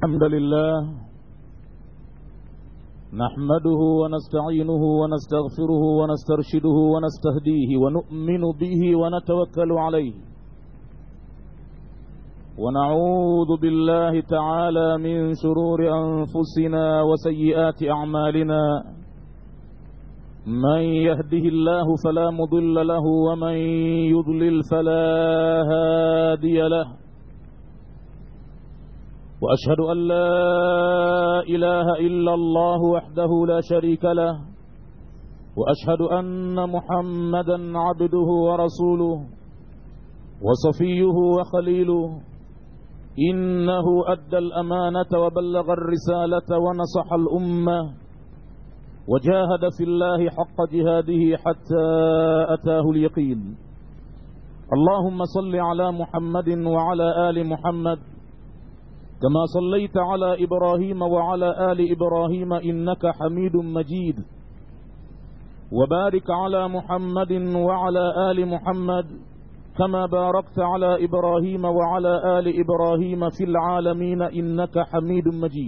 الحمد لله نحمده ونستعينه ونستغفره ونسترشده ونستهديه ونؤمن به ونتوكل عليه ونعوذ بالله تعالى من شرور أنفسنا وسيئات أعمالنا من يهده الله فلا مضل له ومن يضلل فلا هادي له واشهد ان لا اله الا الله وحده لا شريك له واشهد ان محمدا عبده ورسوله وصفيه وخليله انه ادى الامانه وبلغ الرساله ونصح الامه وجاهد في الله حق جهاده حتى اتاه اليقين اللهم صل على محمد وعلى ال محمد كما صليت على ابراهيم وعلى ال ابراهيم انك حميد مجيد وبارك على محمد وعلى ال محمد كما باركت على ابراهيم وعلى ال ابراهيم في العالمين انك حميد مجيد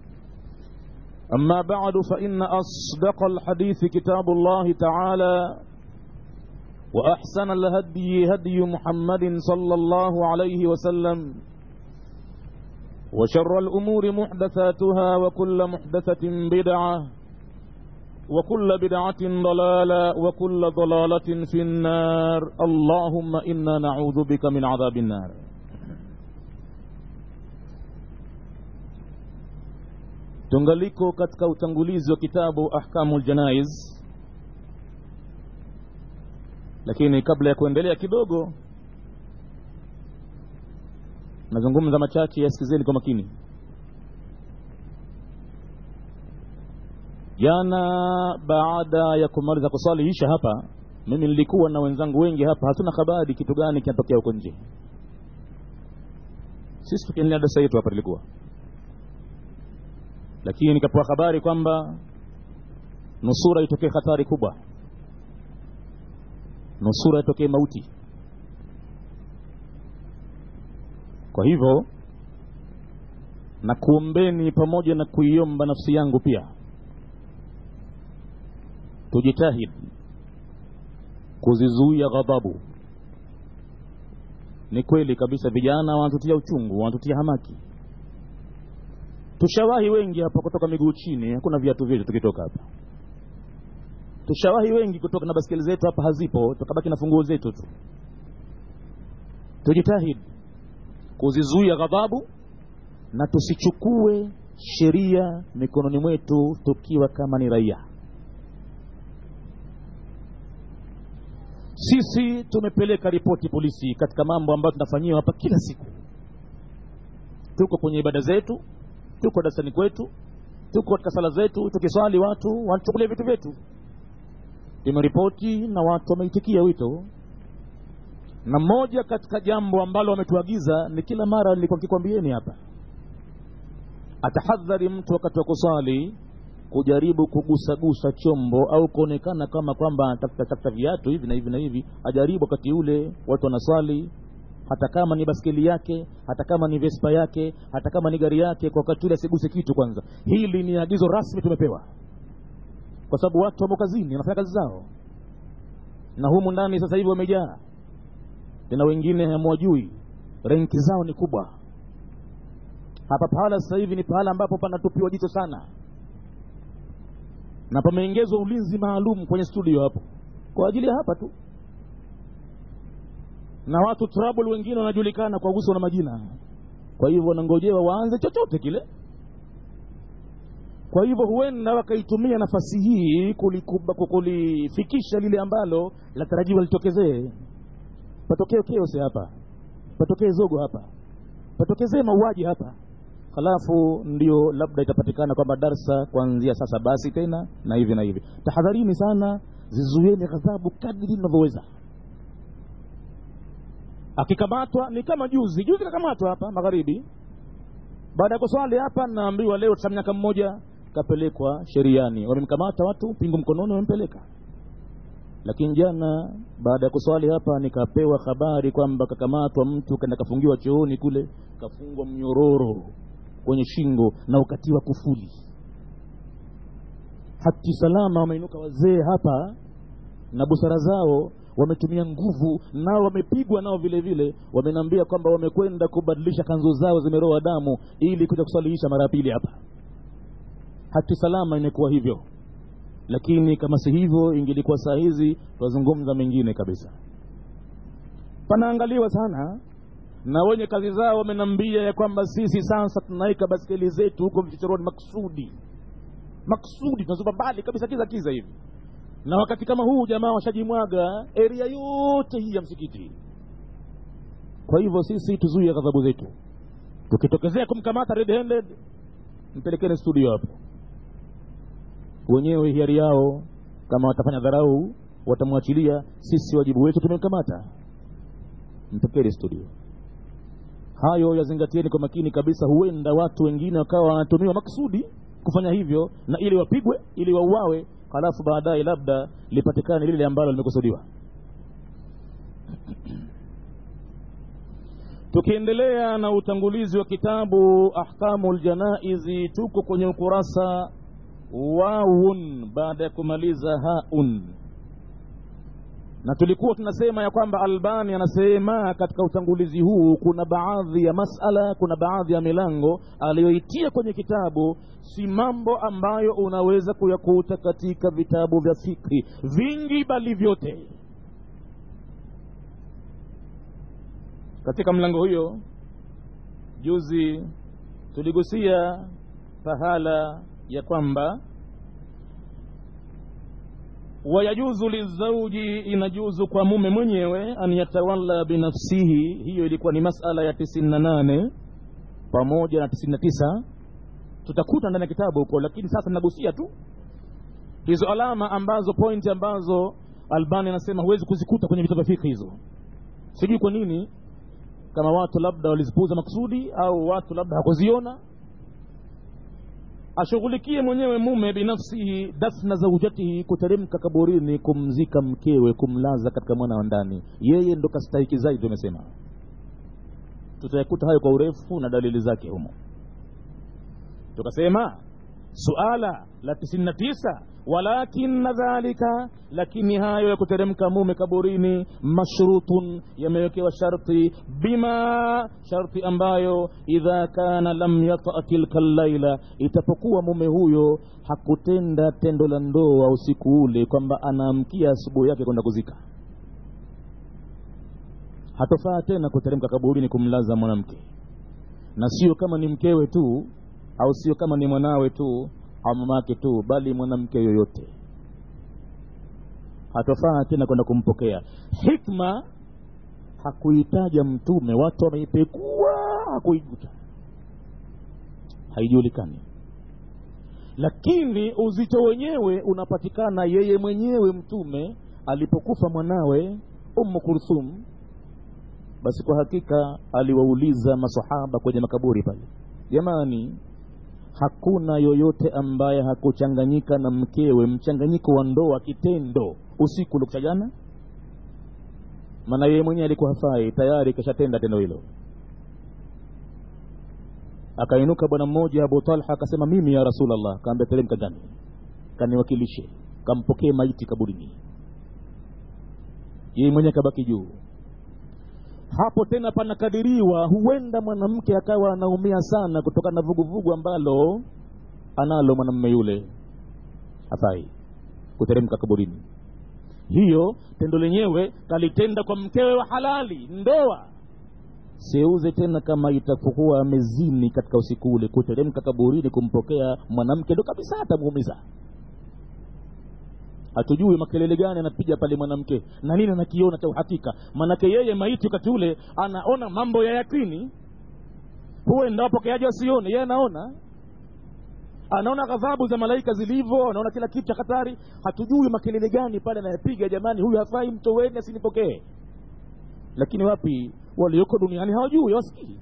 اما بعد فان اصدق الحديث كتاب الله تعالى واحسن الهدي هدي محمد صلى الله عليه وسلم وشر الأمور محدثاتها وكل محدثة بدعة وكل بدعة ضلالة وكل ضلالة في النار اللهم إنا نعوذ بك من عذاب النار tungaliko katika utangulizi wa kitabu ahkamu ljanaiz lakini kabla ya kuendelea kidogo nazungumza machache yasikizeni kwa makini jana baada ya kumaliza kuswali isha hapa mimi nilikuwa na wenzangu wengi hapa hatuna habari kitu gani kinatokea huko nje sisi tukiendelea darasa yetu hapa tulikuwa lakini nikapewa habari kwamba nusura itokee hatari kubwa nusura itokee mauti kwa hivyo na kuombeni pamoja na kuiomba nafsi yangu pia tujitahidi kuzizuia ghadhabu ni kweli kabisa vijana wanatutia uchungu wanatutia hamaki tushawahi wengi hapa kutoka miguu chini hakuna viatu vyetu tukitoka hapa tushawahi wengi kutoka na baskeli zetu hapa hazipo tukabaki na funguo zetu tu tujitahidi kuzizuia ghadhabu na tusichukue sheria mikononi mwetu tukiwa kama ni raia sisi tumepeleka ripoti polisi katika mambo ambayo tunafanyiwa hapa kila siku tuko kwenye ibada zetu tuko darasani kwetu tuko katika sala zetu tukiswali watu wanachukulia vitu vyetu tumeripoti na watu wameitikia wito na moja katika jambo ambalo wametuagiza ni kila mara nilikuwa nikikwambieni hapa atahadhari mtu wakati wa kuswali kujaribu kugusagusa chombo au kuonekana kama kwamba anatafuta tafuta viatu hivi na hivi na hivi ajaribu wakati ule watu wanaswali hata kama ni baskeli yake hata kama ni vespa yake hata kama ni gari yake kwa wakati ule asiguse kitu kwanza hili ni agizo rasmi tumepewa kwa sababu watu wamo kazini wanafanya kazi zao na humu ndani sasa hivi wamejaa tena wengine hamwajui renki zao ni kubwa hapa pahala sasa hivi ni pahala ambapo panatupiwa jicho sana na pameongezwa ulinzi maalum kwenye studio hapo kwa ajili ya hapa tu na watu trouble wengine wanajulikana kwa uso na majina kwa hivyo wanangojewa waanze chochote kile kwa hivyo huenda wakaitumia nafasi hii kulifikisha lile ambalo latarajiwa litokezee patokee keose hapa patokee zogo hapa patokezee mauaji hapa halafu ndio labda itapatikana kwamba darsa kuanzia sasa basi tena na hivi na hivi tahadharini sana zizuieni ghadhabu kadri mnavyoweza akikamatwa ni kama juzi juzi kakamatwa hapa magharibi baada ya kuswali hapa naambiwa leo tisa miaka mmoja kapelekwa sheriani wamemkamata watu pingu mkononi wamempeleka lakini jana baada ya kuswali hapa nikapewa habari kwamba kakamatwa mtu kaenda kafungiwa chooni kule kafungwa mnyororo kwenye shingo na ukatiwa kufuli hati salama wameinuka wazee hapa na busara zao wametumia nguvu nao wamepigwa nao vile vile wamenambia kwamba wamekwenda kubadilisha kanzu zao zimeroa damu ili kuja kusalihisha mara ya pili hapa hati salama imekuwa hivyo lakini kama si hivyo ingelikuwa saa hizi twazungumza mengine kabisa panaangaliwa sana na wenye kazi zao wamenambia ya kwamba sisi sasa tunaweka baskeli zetu huko vichochoroni maksudi maksudi tunazuba mbali kabisa kiza kiza hivi na wakati kama huu jamaa washajimwaga eria yote hii ya msikiti kwa hivyo sisi tuzuie ghadhabu zetu tukitokezea kumkamata red handed mpelekeni studio hapo wenyewe hiari yao kama watafanya dharau watamwachilia sisi wajibu wetu tumemkamata mpekeni studio hayo yazingatieni kwa makini kabisa huenda watu wengine wakawa wanatumiwa maksudi kufanya hivyo na ili wapigwe ili wauawe halafu baadaye labda lipatikane lile ambalo limekusudiwa tukiendelea na utangulizi wa kitabu ahkamu ljanaizi tuko kwenye ukurasa wawun baada ya kumaliza haun na tulikuwa tunasema ya kwamba albani anasema katika utangulizi huu kuna baadhi ya masala kuna baadhi ya milango aliyoitia kwenye kitabu si mambo ambayo unaweza kuyakuta katika vitabu vya fikri vingi bali vyote katika mlango huyo juzi tuligusia pahala ya kwamba wayajuzu lizauji inajuzu kwa mume mwenyewe an yatawalla binafsihi hiyo ilikuwa ni masala ya tisini na nane pamoja na tisini na tisa tutakuta ndani ya kitabu huko lakini sasa nagusia tu hizo alama ambazo pointi ambazo albani anasema huwezi kuzikuta kwenye vitabu vya fikhi hizo sijui kwa nini kama watu labda walizipuuza maksudi au watu labda hakuziona ashughulikie mwenyewe mume binafsihi dafna zaujatihi kuteremka kaburini kumzika mkewe kumlaza katika mwana wa ndani yeye ndo kastahiki zaidi tumesema tutayakuta hayo kwa urefu na dalili zake humo tukasema suala la tisini na tisa walakina dhalika lakini hayo ya kuteremka mume kaburini mashrutun yamewekewa sharti bima sharti ambayo idha kana lam yata tilka llaila itapokuwa mume huyo hakutenda tendo la ndoa usiku ule kwamba anaamkia asubuhi yake kwenda kuzika hatofaa tena kuteremka kaburini kumlaza mwanamke na sio kama ni mkewe tu au sio kama ni mwanawe tu au mamake tu bali mwanamke yoyote hatofaa tena kwenda kumpokea hikma hakuitaja mtume watu wameipekua hakuijuta haijulikani lakini uzito wenyewe unapatikana yeye mwenyewe mtume alipokufa mwanawe ummu kulthum basi kwa hakika aliwauliza masahaba kwenye makaburi pale jamani hakuna yoyote ambaye hakuchanganyika na mkewe mchanganyiko wa ndoa kitendo usiku uliokucha jana maana yeye mwenyewe alikuwa hafai tayari kashatenda tendo hilo akainuka bwana mmoja abu talha akasema mimi ya rasulllah kaambia teremka ndani kaniwakilishe kampokee maiti kaburini yeye mwenyewe kabaki juu hapo tena panakadiriwa huenda mwanamke akawa anaumia sana kutokana na vuguvugu ambalo analo mwanamume yule hafai kuteremka kaburini hiyo tendo lenyewe kalitenda kwa mkewe wa halali ndoa seuze tena kama itakuwa amezini katika usiku ule kuteremka kaburini kumpokea mwanamke ndo kabisa atamuumiza hatujui makelele gani anapiga pale mwanamke na nini anakiona cha uhakika maanake yeye maiti wakati ule anaona mambo ya yakini huenda wapokeaji wasione yeye anaona anaona ghadhabu za malaika zilivyo anaona kila kitu cha hatari hatujui makelele gani pale anayepiga jamani huyu hafai mtoweni asinipokee lakini wapi walioko duniani hawajui wasikii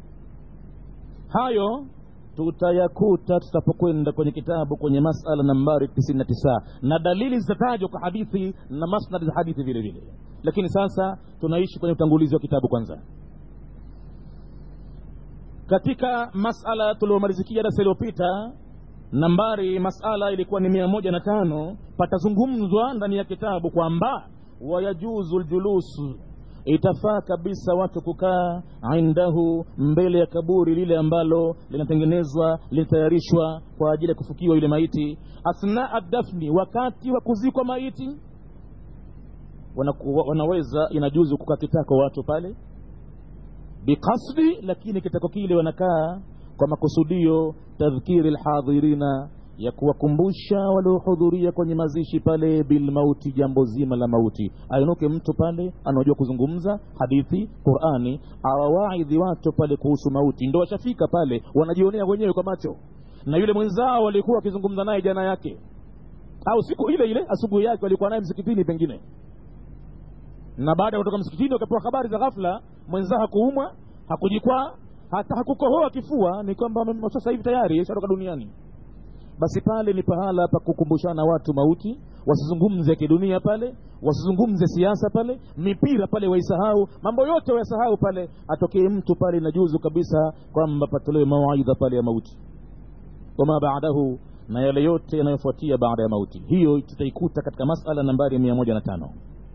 hayo tutayakuta tutapokwenda kwenye kitabu kwenye masala nambari tisini na tisa na dalili zitatajwa kwa hadithi na masnad za hadithi vile vile lakini sasa tunaishi kwenye utangulizi wa kitabu kwanza katika masala tuliomalizikia darasa iliyopita nambari masala ilikuwa ni mia moja na tano patazungumzwa ndani ya kitabu kwamba wayajuzu ljulusu itafaa kabisa watu kukaa indahu mbele ya kaburi lile ambalo linatengenezwa linatayarishwa kwa ajili ya kufukiwa yule maiti athnaa dafni wakati wa kuzikwa maiti wana, wanaweza inajuzu kukaa kitako watu pale biqasdi lakini kitako kile wanakaa kwa makusudio tadhkiri lhadhirina ya kuwakumbusha waliohudhuria kwenye mazishi pale bilmauti jambo zima la mauti ainuke mtu pale anaojua kuzungumza hadithi qurani awawaidhi watu pale kuhusu mauti ndo washafika pale wanajionea wenyewe kwa macho na yule mwenzao walikuwa wakizungumza naye jana yake au siku ile ile asubuhi yake walikuwa naye msikitini pengine na baada ya kutoka msikitini wakapewa habari za ghafla mwenzao hakuumwa hakujikwaa hata hakukohoa kifua ni kwamba sasa hivi tayari shatoka duniani basi pale ni pahala pa kukumbushana watu mauti wasizungumze kidunia pale wasizungumze siasa pale mipira pale waisahau mambo yote wayasahau pale atokee mtu pale inajuzu kabisa kwamba patolewe mawaidha pale ya mauti wama baadahu na yale yote yanayofuatia baada ya mauti hiyo tutaikuta katika masala nambari mia moja na tano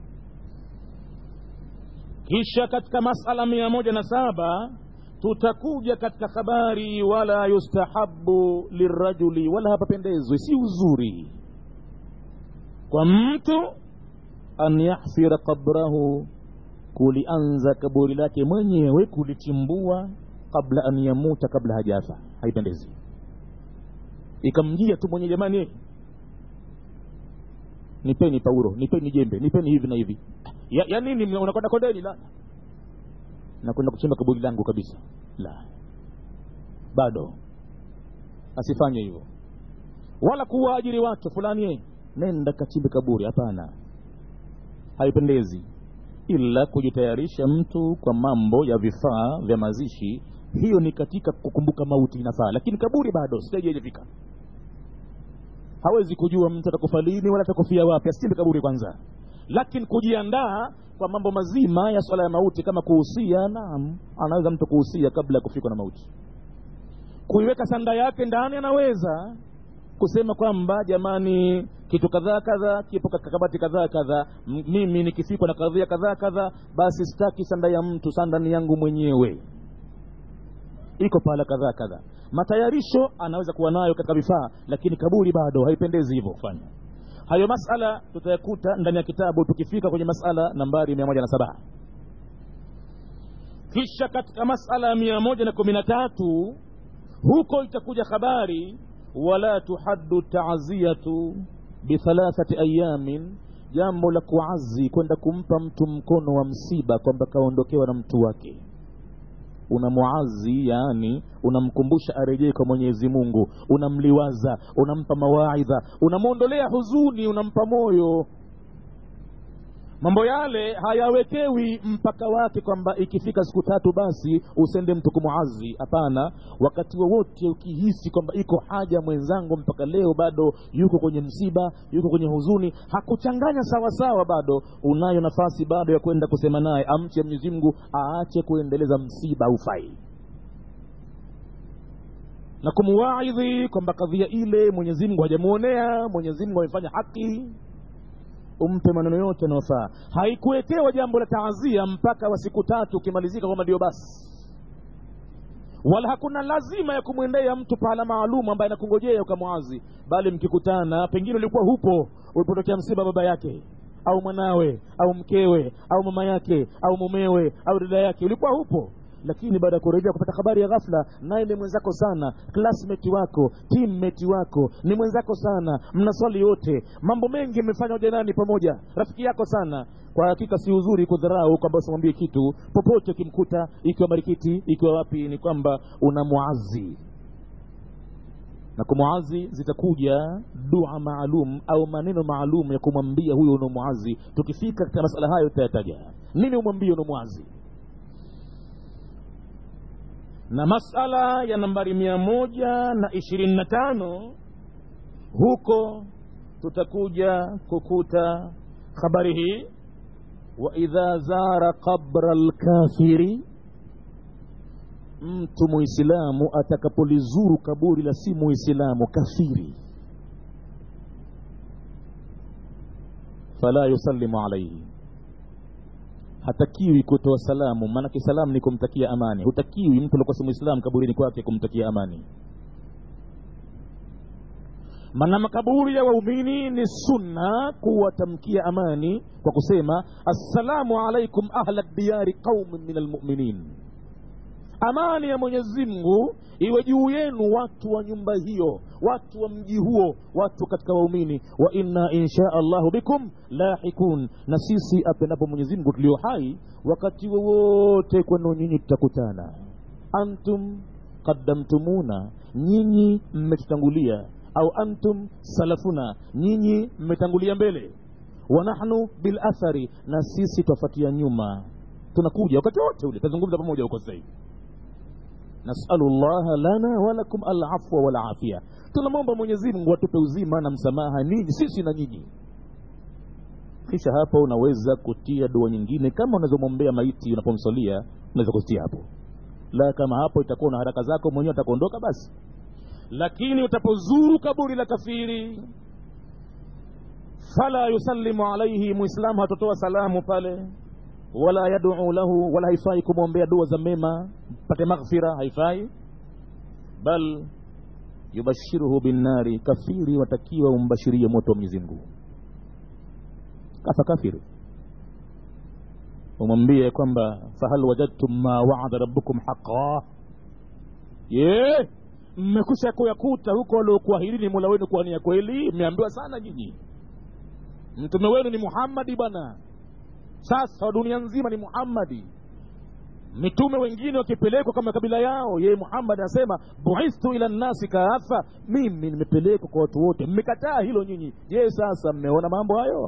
kisha katika masala mia moja na saba tutakuja katika habari wala yustahabu lirajuli wala hapapendezwi si uzuri kwa mtu an yahfira qabrahu kulianza kaburi lake mwenyewe kulichimbua kabla an yamuta kabla hajafa haipendezi ikamjia tu mwenye jamani nipeni pauro nipeni jembe nipeni hivi na hivi ya, ya nini unakwenda kondeni la nakwenda kuchimba kaburi langu kabisa la bado asifanye hivyo wala kuwaajiri watu fulani nenda kachimbe kaburi hapana haipendezi ila kujitayarisha mtu kwa mambo ya vifaa vya mazishi hiyo ni katika kukumbuka mauti inafaa lakini kaburi bado sijaijafika hawezi kujua mtu atakufa lini wala atakufia wapi asichimbe kaburi kwanza lakini kujiandaa kwa mambo mazima ya swala ya mauti kama kuhusia naam anaweza mtu kuhusia kabla ya kufikwa na mauti kuiweka sanda yake ndani anaweza kusema kwamba jamani kitu kadhaa kadhaa kipo katika kabati kadhaa kadhaa mimi nikifikwa na kadhia kadhaa kadhaa basi sitaki sanda ya mtu sanda ni yangu mwenyewe iko pahala kadhaa kadhaa matayarisho anaweza kuwa nayo katika vifaa lakini kaburi bado haipendezi hivyo kufanya hayo masala tutayakuta ndani ya kitabu tukifika kwenye masala nambari mia moja na saba kisha katika masala ya mia moja na kumi na tatu huko itakuja habari wala tuhaddu taaziyatu bithalathati ayamin jambo la kuazi kwenda kumpa mtu mkono wa msiba kwamba kaondokewa na mtu wake unamuazi yaani unamkumbusha arejee kwa mwenyezi mungu unamliwaza unampa mawaidha unamwondolea huzuni unampa moyo mambo yale hayawekewi mpaka wake kwamba ikifika siku tatu basi usende mtu kumuazi hapana wakati wowote ukihisi kwamba iko haja mwenzangu mpaka leo bado yuko kwenye msiba yuko kwenye huzuni hakuchanganya sawasawa bado unayo nafasi bado ya kwenda kusema naye amche mwenyezi mungu aache kuendeleza msiba ufai na kumuwaidhi kwamba kadhia ile mwenyezi mungu hajamuonea mwenyezi mungu amefanya haki umpe maneno yote yanayofaa haikuwekewa jambo la taazia mpaka wa siku tatu ukimalizika kwamba ndio basi wala hakuna lazima ya kumwendea mtu pahala maalum ambaye anakungojea ukamwazi bali mkikutana pengine ulikuwa hupo ulipotokea msiba baba yake au mwanawe au mkewe au mama yake au mumewe au dada yake ulikuwa hupo lakini baada ya kurejea kupata habari ya ghafla naye ni mwenzako sana classmate wako teammate wako ni mwenzako sana mnaswali yote mambo mengi mmefanya ujanani pamoja rafiki yako sana kwa hakika si uzuri kudharau kwamba usimwambie kitu popote ukimkuta ikiwa marikiti ikiwa wapi ni kwamba unamwazi na kumwazi zitakuja dua maalum au maneno maalum ya kumwambia huyo unaomwazi tukifika katika masala hayo tutayataja nini umwambie unaomwazi na masala ya nambari mia moja na ishirini na tano huko tutakuja kukuta habari hii waidha zara qabra lkafiri mtu muislamu atakapolizuru kaburi la si muislamu kafiri fala yusallimu alaihi hatakiwi kutoa salamu maanake salamu ni kumtakia amani hutakiwi mtu alikuwa si muislamu kaburini kwake kumtakia amani maana makaburi ya waumini ni sunna kuwatamkia amani kwa kusema assalamu alaikum ahla diyari qaumin min almuminin amani ya mwenyezi mungu iwe juu yenu watu wa nyumba hiyo watu wa mji huo watu katika waumini wa inna insha allahu bikum lahikun na sisi apendapo mwenyezi mungu tulio hai wakati wowote kwenu nyinyi tutakutana antum qaddamtumuna nyinyi mmetutangulia au antum salafuna nyinyi mmetangulia mbele wa nahnu bil athari na sisi twafatia nyuma tunakuja wakati wote ule tazungumza pamoja huko sasa hivi nasalu llaha lana walakum alafwa walafia tunamwomba mwenyezi mungu atupe uzima na msamaha ninyi sisi na nyinyi kisha hapo unaweza kutia dua nyingine kama unazomwombea maiti unapomsalia unaweza kutia hapo la kama hapo itakuwa na haraka zako mwenyewe atakuondoka basi lakini utapozuru kaburi la kafiri fala yusallimu alaihi muislamu hatotoa salamu pale wala yaduu lahu wala haifai kumwombea dua za mema pate maghfira haifai bal yubashiruhu binnari kafiri watakiwa umbashirie moto wa mwenyezi mungu kafa kafiri umwambie kwamba fahal wajadtum ma waada rabbukum haqa ye mmekusha kuyakuta huko waliokuahirini mola wenu kuwa ni ya kweli mmeambiwa sana nyinyi mtume wenu ni muhammadi bwana sasa dunia nzima ni muhammadi mitume wengine wakipelekwa kama kabila yao yeye muhammad anasema buithtu ila nnasi kaafa mimi nimepelekwa kwa watu wote mmekataa hilo nyinyi je sasa mmeona mambo hayo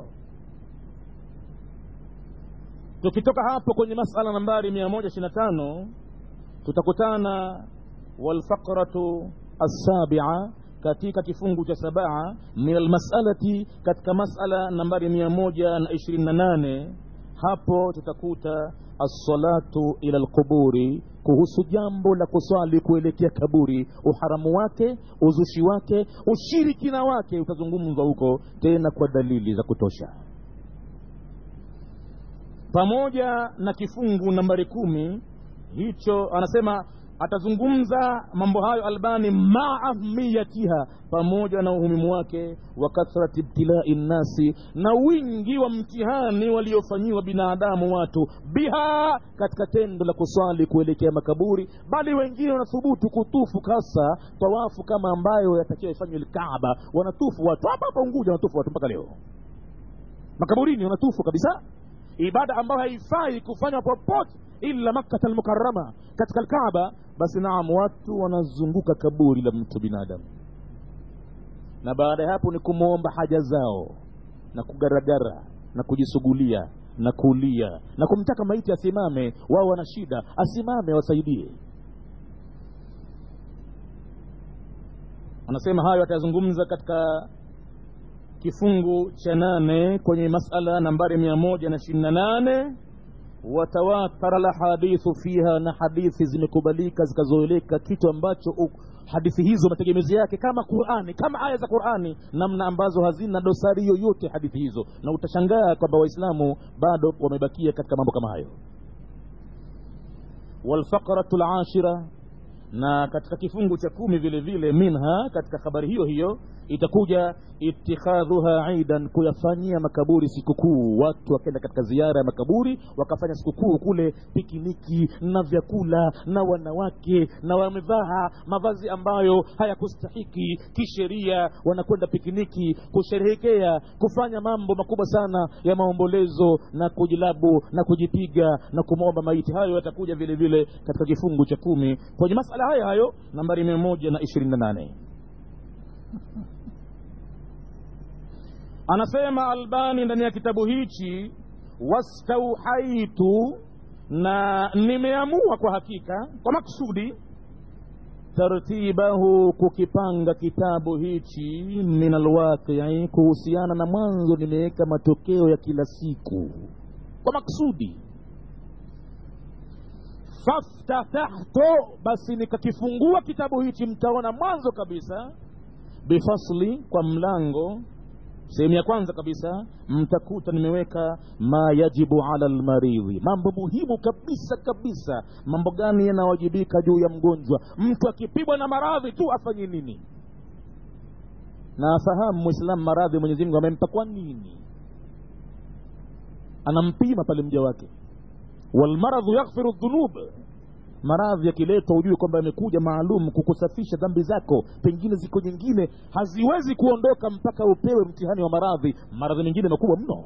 tukitoka hapo kwenye masala nambari mia moja ishiri na tano tutakutana walfaqratu assabia katika kifungu cha sabaa min almasalati katika masala nambari mia moja na ishirini na nane hapo tutakuta assalatu ila lquburi kuhusu jambo la kuswali kuelekea kaburi uharamu wake uzushi wake ushirikina wake utazungumzwa huko tena kwa dalili za kutosha pamoja na kifungu nambari kumi hicho anasema atazungumza mambo hayo albani maa ahmiyatiha pamoja na umuhimu wake wa kathrati ibtilai nnasi na wingi wa mtihani waliofanyiwa binadamu watu biha katika tendo la kuswali kuelekea makaburi bali wengine wanathubutu kutufu kasa tawafu kama ambayo yatakiwa ifanywe lkaaba wanatufu watu hapa hapa unguja wanatufu watu mpaka leo makaburini wanatufu kabisa ibada ambayo haifai kufanywa popote illa makkata almukarama katika alkaaba basi naam watu wanazunguka kaburi la mtu binadamu na baada ya hapo ni kumwomba haja zao na kugaragara na kujisugulia na kulia na kumtaka maiti asimame wao wana shida asimame wasaidie anasema hayo atayazungumza katika kifungu cha nane kwenye masala nambari mia moja na ishirini na nane watawatara lahadithu fiha na hadithi zimekubalika zikazoeleka kitu ambacho u, hadithi hizo mategemezi yake kama qurani kama aya za qurani namna ambazo hazina dosari yoyote hadithi hizo na utashangaa kwamba waislamu bado wamebakia katika mambo kama hayo walfaqratu lashira na katika kifungu cha kumi vile vile minha katika habari hiyo hiyo itakuja itikhadhuha idan kuyafanyia makaburi sikukuu watu wakaenda katika ziara ya makaburi wakafanya sikukuu kule pikiniki na vyakula na wanawake na wamevaa mavazi ambayo hayakustahiki kisheria wanakwenda pikiniki kusherehekea kufanya mambo makubwa sana ya maombolezo na kujilabu na kujipiga na kumwomba maiti hayo yatakuja vile vile katika kifungu cha kumi kwenye masala hayo hayo nambari mia moja na ishirini na nane anasema albani ndani ya kitabu hichi wastauhaitu na nimeamua kwa hakika kwa maksudi tartibahu kukipanga kitabu hichi min alwaqii kuhusiana na mwanzo nimeweka matokeo ya kila siku kwa maksudi faftatahtu basi nikakifungua kitabu hichi mtaona mwanzo kabisa bifasli kwa mlango sehemu ya kwanza kabisa mtakuta nimeweka ma yajibu ala lmaridhi mambo muhimu kabisa kabisa mambo gani yanawajibika juu ya mgonjwa mtu akipigwa na maradhi tu afanye nini na afahamu mwislamu maradhi mwenyezi mungu amempa kwa nini anampima pale mja wake walmaradhu yaghfiru dhunub maradhi yakiletwa ujue kwamba yamekuja maalum kukusafisha dhambi zako pengine ziko nyingine haziwezi kuondoka mpaka upewe mtihani wa maradhi maradhi mengine makubwa mno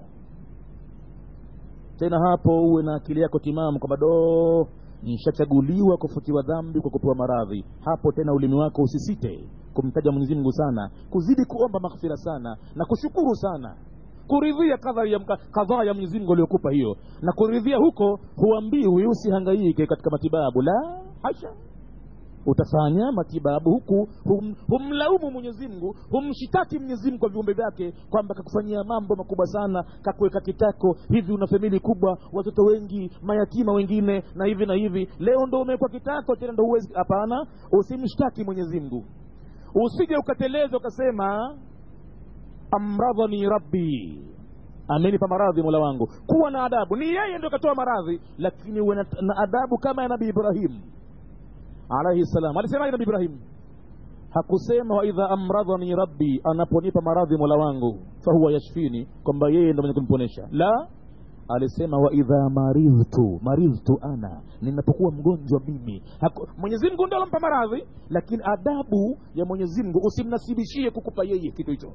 tena hapo uwe na akili yako timamu kwamba doo nishachaguliwa kufutiwa dhambi kwa kupewa maradhi hapo tena ulimi wako usisite kumtaja mwenyezi mungu sana kuzidi kuomba maghfira sana na kushukuru sana kuridhia kadhaa ya, kadhaa ya mwenyezi mungu aliyokupa hiyo na kuridhia huko huambiwi usihangaike katika matibabu la hasha utafanya matibabu huku hum, humlaumu mwenyezi mungu humshitaki mwenyezi mungu kwa viumbe vyake kwamba kakufanyia mambo makubwa sana kakuweka kitako hivi una famili kubwa watoto wengi mayatima wengine na hivi na hivi leo ndo umewekwa kitako tena ndo huwezi hapana usimshtaki mwenyezi mungu usije ukateleza ukasema amradhani rabbi amenipa maradhi mola wangu kuwa na adabu ni yeye ndio katoa maradhi lakini uwe na, na adabu kama ya nabii ibrahim alaihi salam alisemaje nabii ibrahim hakusema waidha amradhani rabbi anaponipa maradhi mola wangu fahuwa yashfini kwamba yeye ndo mwenye kuniponesha la alisema waidha maridhtu maridhtu ana ninapokuwa mgonjwa mimi mwenyezi mungu ndo alampa maradhi lakini adabu ya mwenyezi mungu usimnasibishie kukupa yeye kitu hicho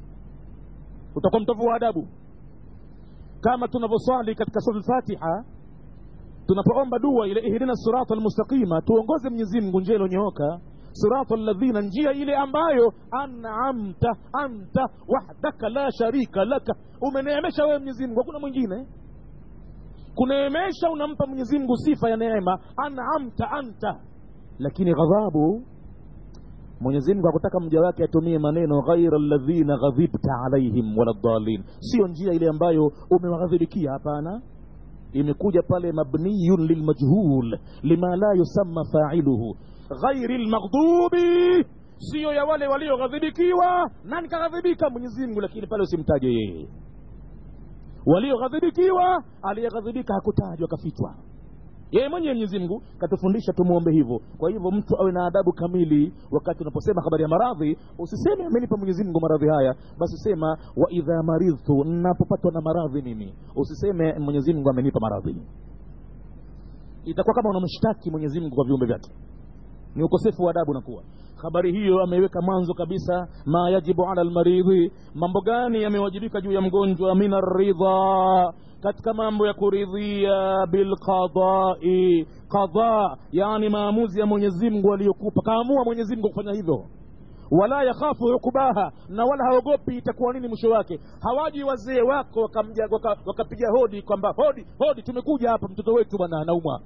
utakuwa mtovu wa adabu kama tunavyoswali katika sura lfatiha tunapoomba dua ile ihdina sirata almustaqima tuongoze mwenyezi mungu njia iliyonyooka sirata alladhina njia ile ambayo anamta anta wahdaka la sharika laka umeneemesha wewe mwenyezi mungu hakuna mwingine kuneemesha unampa mwenyezi mungu sifa ya neema anamta anta lakini ghadhabu mwenyezi mungu hakutaka mja wake atumie maneno ghaira ladhina ghadhibta alaihim wala dhalin sio njia ile ambayo umewaghadhibikia hapana imekuja pale mabniyun lilmajhul lima la yusamma failuhu ghairi lmaghdubi siyo ya wale walioghadhibikiwa nani kaghadhibika mwenyezi mungu lakini pale usimtaje yeye walioghadhibikiwa aliyeghadhibika hakutajwa kafichwa yeye mwenyewe mwenyezi mungu katufundisha tumwombe hivyo kwa hivyo mtu awe na adabu kamili wakati unaposema habari ya maradhi usiseme amenipa mwenyezi mungu maradhi haya basi sema wa idha maridhtu napopatwa na maradhi mimi usiseme mwenyezi mungu amenipa maradhi itakuwa kama unamshtaki mwenyezi mungu kwa viumbe vyake ni ukosefu wa adabu nakuwa habari hiyo ameweka mwanzo kabisa ma yajibu ala lmaridhi mambo gani yamewajibika juu ya mgonjwa min aridha katika mambo ya kuridhia bilqadai qada yani maamuzi ya mwenyezi mungu aliyokupa kaamua mwenyezi mungu kufanya hivyo wala yakhafu ukubaha na wala haogopi itakuwa nini mwisho wake hawaji wazee wako wakamja waka, wakapiga hodi kwamba hodi hodi tumekuja hapa mtoto wetu bwana anaumwa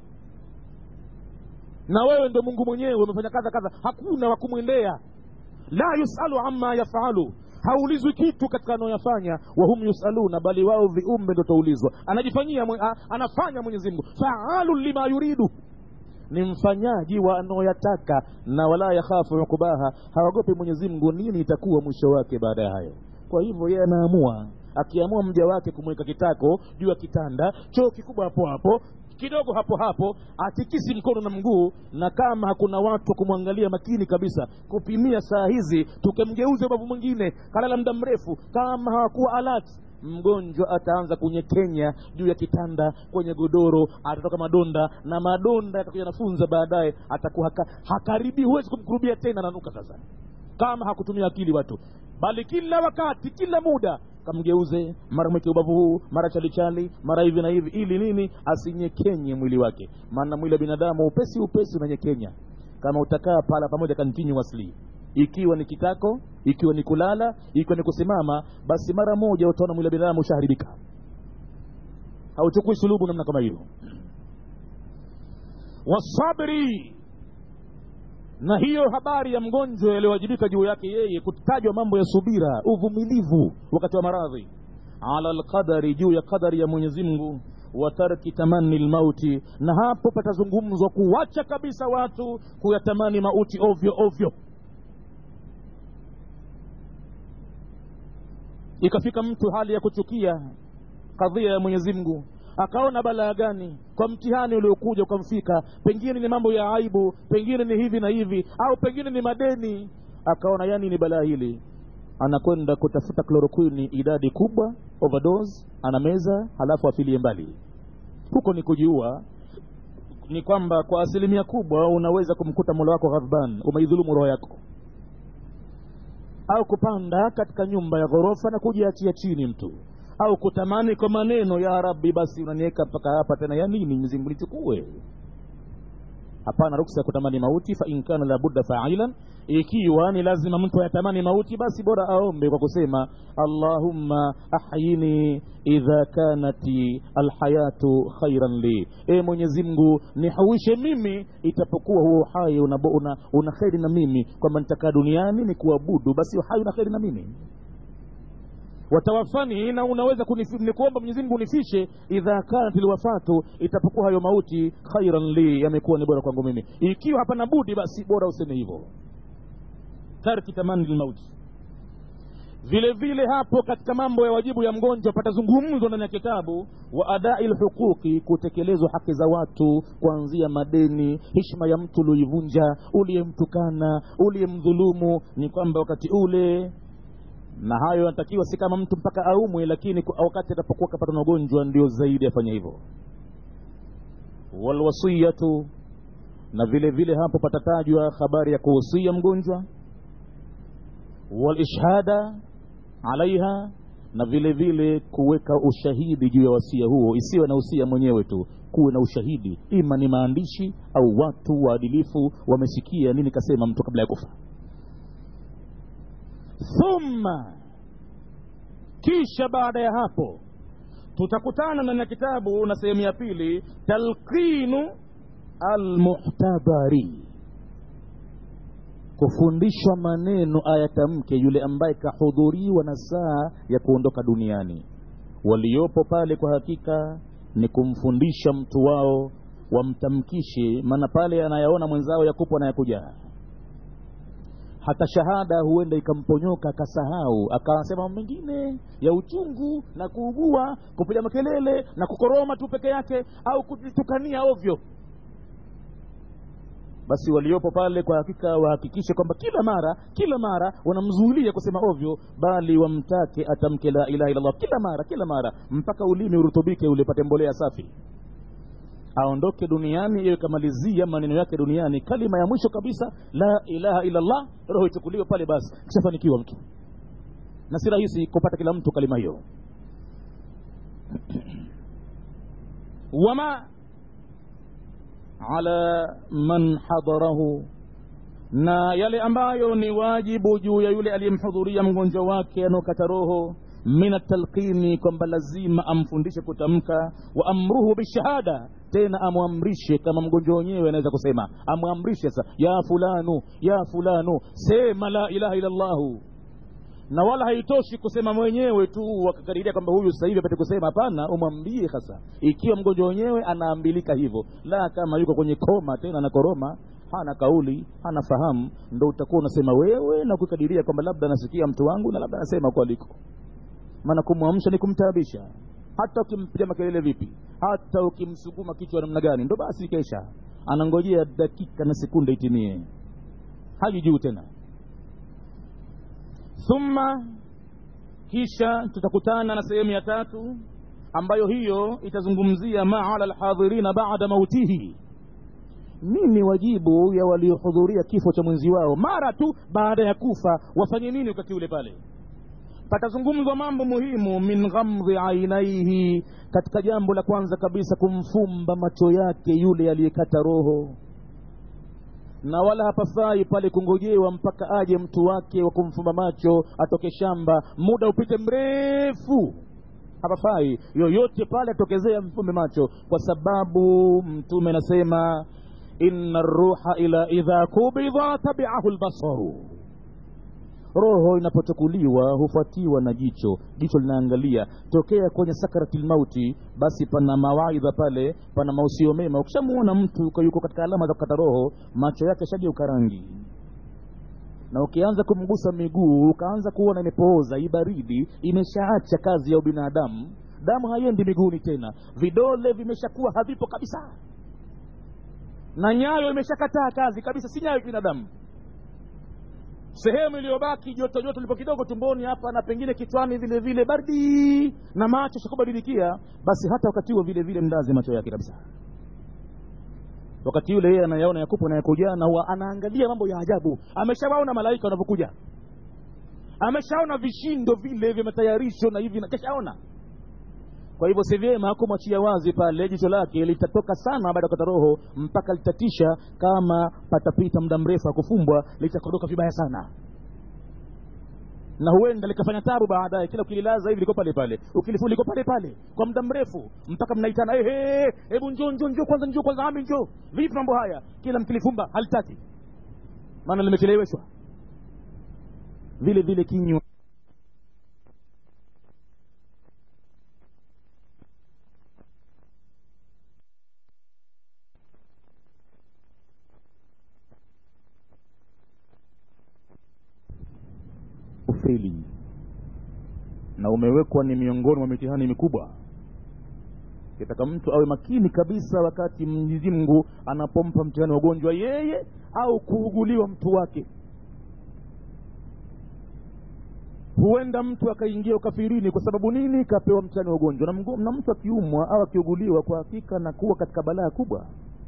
na wewe ndo mungu mwenyewe umefanya kadha kadha hakuna wa kumwendea la yusalu ama yafalu haulizwi kitu katika anayoyafanya wahum yusaluna bali wao viumbe ndo taulizwa anajifanyia mwe, a, anafanya mwenyezi mungu faalu lima yuridu ni mfanyaji wa anaoyataka na wala yakhafu ukubaha hawagopi mwenyezi mungu nini itakuwa mwisho wake baada ya hayo kwa hivyo yeye anaamua akiamua mja wake kumweka kitako juu ya kitanda choo kikubwa hapo hapo kidogo hapo hapo atikisi mkono na mguu na kama hakuna watu wa kumwangalia makini kabisa kupimia saa hizi tukemgeuze ubavu mwingine kalala muda mrefu kama hawakuwa alert mgonjwa ataanza kunyekenya juu ya kitanda kwenye godoro atatoka madonda na madonda yatakuja nafunza baadaye atakuwa haka, hakaribi huwezi kumkurubia tena nanuka sasa kama hakutumia akili watu bali kila wakati kila muda kamgeuze mara mweke ubavu huu mara chalichali mara hivi na hivi ili nini asinyekenye mwili wake maana mwili wa binadamu upesi upesi unanyekenya kama utakaa pala pamoja continuously ikiwa ni kitako ikiwa ni kulala ikiwa ni kusimama basi mara moja utaona mwili wa binadamu ushaharibika hauchukui sulubu namna kama hiyo wasabri na hiyo habari ya mgonjwa yaliyowajibika juu yake yeye kutajwa mambo ya subira uvumilivu wakati wa maradhi ala lqadari juu ya qadari ya mwenyezi mungu wa tarki tamani lmauti na hapo patazungumzwa kuwacha kabisa watu kuyatamani mauti ovyo ovyo ikafika mtu hali ya kuchukia kadhia ya mwenyezi mungu akaona balaa gani kwa mtihani uliokuja ukamfika pengine ni mambo ya aibu pengine ni hivi na hivi au pengine ni madeni akaona yani ni balaa hili anakwenda kutafuta klorokwini idadi kubwa overdose anameza halafu afilie mbali huko ni kujiua ni kwamba kwa asilimia kubwa unaweza kumkuta mola wako ghadban umeidhulumu roho yako au kupanda katika nyumba ya ghorofa na kujiachia chini mtu au kutamani kwa maneno ya rabbi basi unaniweka mpaka hapa tena ya nini mzingu nichukue hapana ruksa ya kutamani mauti fa in kana labudda failan ikiwa ni lazima mtu ayatamani mauti basi bora aombe kwa kusema allahumma ahyini idha kanati alhayatu khairan li e mwenyezi mungu nihuishe mimi itapokuwa huo uhai una, una, una kheri na mimi kwamba nitakaa duniani ni kuabudu basi uhai una kheri na mimi watawafani na unaweza ni kuomba mwenyezi mungu unifishe idha kanat lwafatu itapokuwa hayo mauti khairan li yamekuwa ni bora kwangu mimi ikiwa hapana budi basi bora useme hivyo tarki tamani lmauti vile vile hapo katika mambo ya wajibu ya mgonjwa patazungumzwa ndani ya kitabu wa adai lhuquqi kutekelezwa haki za watu kuanzia madeni hishma ya mtu ulioivunja uliyemtukana uliyemdhulumu ni kwamba wakati ule na hayo yanatakiwa si kama mtu mpaka aumwe lakini wakati atapokuwa kapata na ugonjwa ndio zaidi afanya hivyo walwasiyatu na vile vile hapo patatajwa habari ya kuhusia mgonjwa walishhada alaiha na vile vile kuweka ushahidi juu ya wasia huo isiwe na usia mwenyewe tu kuwe na ushahidi ima ni maandishi au watu waadilifu wamesikia nini kasema mtu kabla ya kufa thumma kisha baada ya hapo tutakutana ndani ya kitabu na sehemu ya pili talqinu almuhtadari kufundishwa maneno ayatamke yule ambaye kahudhuriwa na saa ya kuondoka duniani waliopo pale kwa hakika ni kumfundisha mtu wao wamtamkishe maana pale anayaona mwenzao yakupo anayakuja hata shahada huenda ikamponyoka akasahau akasema mengine ya uchungu na kuugua kupiga makelele na kukoroma tu peke yake au kujitukania ovyo basi waliopo pale kwa hakika wahakikishe kwamba kila mara kila mara wanamzuilia kusema ovyo bali wamtake atamke la ilaha illallah kila mara kila mara mpaka ulimi urutubike ule pate mbolea safi aondoke duniani iwe kamalizia maneno yake duniani kalima ya mwisho kabisa la ilaha illallah roho ichukuliwe pale basi kishafanikiwa mtu na si rahisi kupata kila mtu kalima hiyo wama ala man hadarahu na yale ambayo ni wajibu juu ya yule aliyemhudhuria mgonjwa wake anaokata roho min atalqini kwamba lazima amfundishe kutamka wa amruhu bishahada tena amwamrishe kama mgonjwa wenyewe anaweza kusema amwamrishe sasa ya fulanu ya fulanu sema la ilaha illallahu na wala haitoshi kusema mwenyewe tu wakakadiria kwamba huyu sasa hivi apate kusema hapana umwambie hasa ikiwa mgonjwa wenyewe anaambilika hivyo la kama yuko kwenye koma tena anakoroma hana kauli hana fahamu ndo utakuwa unasema wewe na kukadiria kwamba labda anasikia mtu wangu na labda anasema huko aliko maana kumwamsha ni kumtaabisha hata ukimpiga makelele vipi hata ukimsuguma kichwa namna gani ndo basi kesha anangojea dakika na sekunde itimie haji juu tena thumma kisha tutakutana na sehemu ya tatu ambayo hiyo itazungumzia ma ala lhadhirina bada mautihi nini wajibu ya waliohudhuria kifo cha mwenzi wao mara tu baada ya kufa wafanye nini wakati ule pale patazungumzwa mambo muhimu min ghamdhi ainaihi katika jambo la kwanza kabisa kumfumba macho yake yule aliyekata roho na wala hapafai pale kungojewa mpaka aje mtu wake wa kumfumba macho atoke shamba muda upite mrefu hapafai yoyote pale atokezea mfumbe macho kwa sababu mtume anasema inna ruha ila idha kubidha tabiahu lbasaru roho inapochukuliwa hufuatiwa na jicho jicho linaangalia tokea kwenye sakarati lmauti basi pana mawaidha pale pana mausio mema ukishamuona mtu yuko katika alama za kukata roho macho yake shageuka rangi na ukianza kumgusa miguu ukaanza kuona imepooza ibaridi imeshaacha kazi ya ubinadamu damu haiendi miguuni tena vidole vimeshakuwa havipo kabisa na nyayo imeshakataa kazi kabisa si nyayo binadamu sehemu iliyobaki joto joto lipo kidogo tumboni hapa na pengine kichwani vile vile baridi na macho shakubadilikia basi hata wakati huo vile vile mdazi macho yake kabisa wakati yule yeye anayaona yakupo na yakuja na huwa anaangalia mambo ya ajabu ameshawaona malaika wanavyokuja ameshaona vishindo vile vimetayarishwa na hivi na keshaona kwa hivyo si vyema kumwachia wazi pale jicho lake litatoka sana baada ya kukata roho mpaka litatisha kama patapita muda mrefu akufumbwa litakodoka vibaya sana na huenda likafanya tabu baadaye kila ukililaza hivi liko pale pale ukilifu liko pale pale kwa muda mrefu mpaka mnaitana ehe hebu njoo njoo njoo kwanza njoo kwanza ami njoo vipi mambo haya kila mkilifumba halitaki maana limecheleweshwa vile vile kinywa ufeli na umewekwa ni miongoni mwa mitihani mikubwa kitaka mtu awe makini kabisa wakati mwenyezi mungu anapompa mtihani wa ugonjwa yeye au kuuguliwa mtu wake huenda mtu akaingia ukafirini kwa sababu nini kapewa mtihani wa ugonjwa na, mgo- na mtu akiumwa au akiuguliwa kwa hakika na kuwa katika balaa kubwa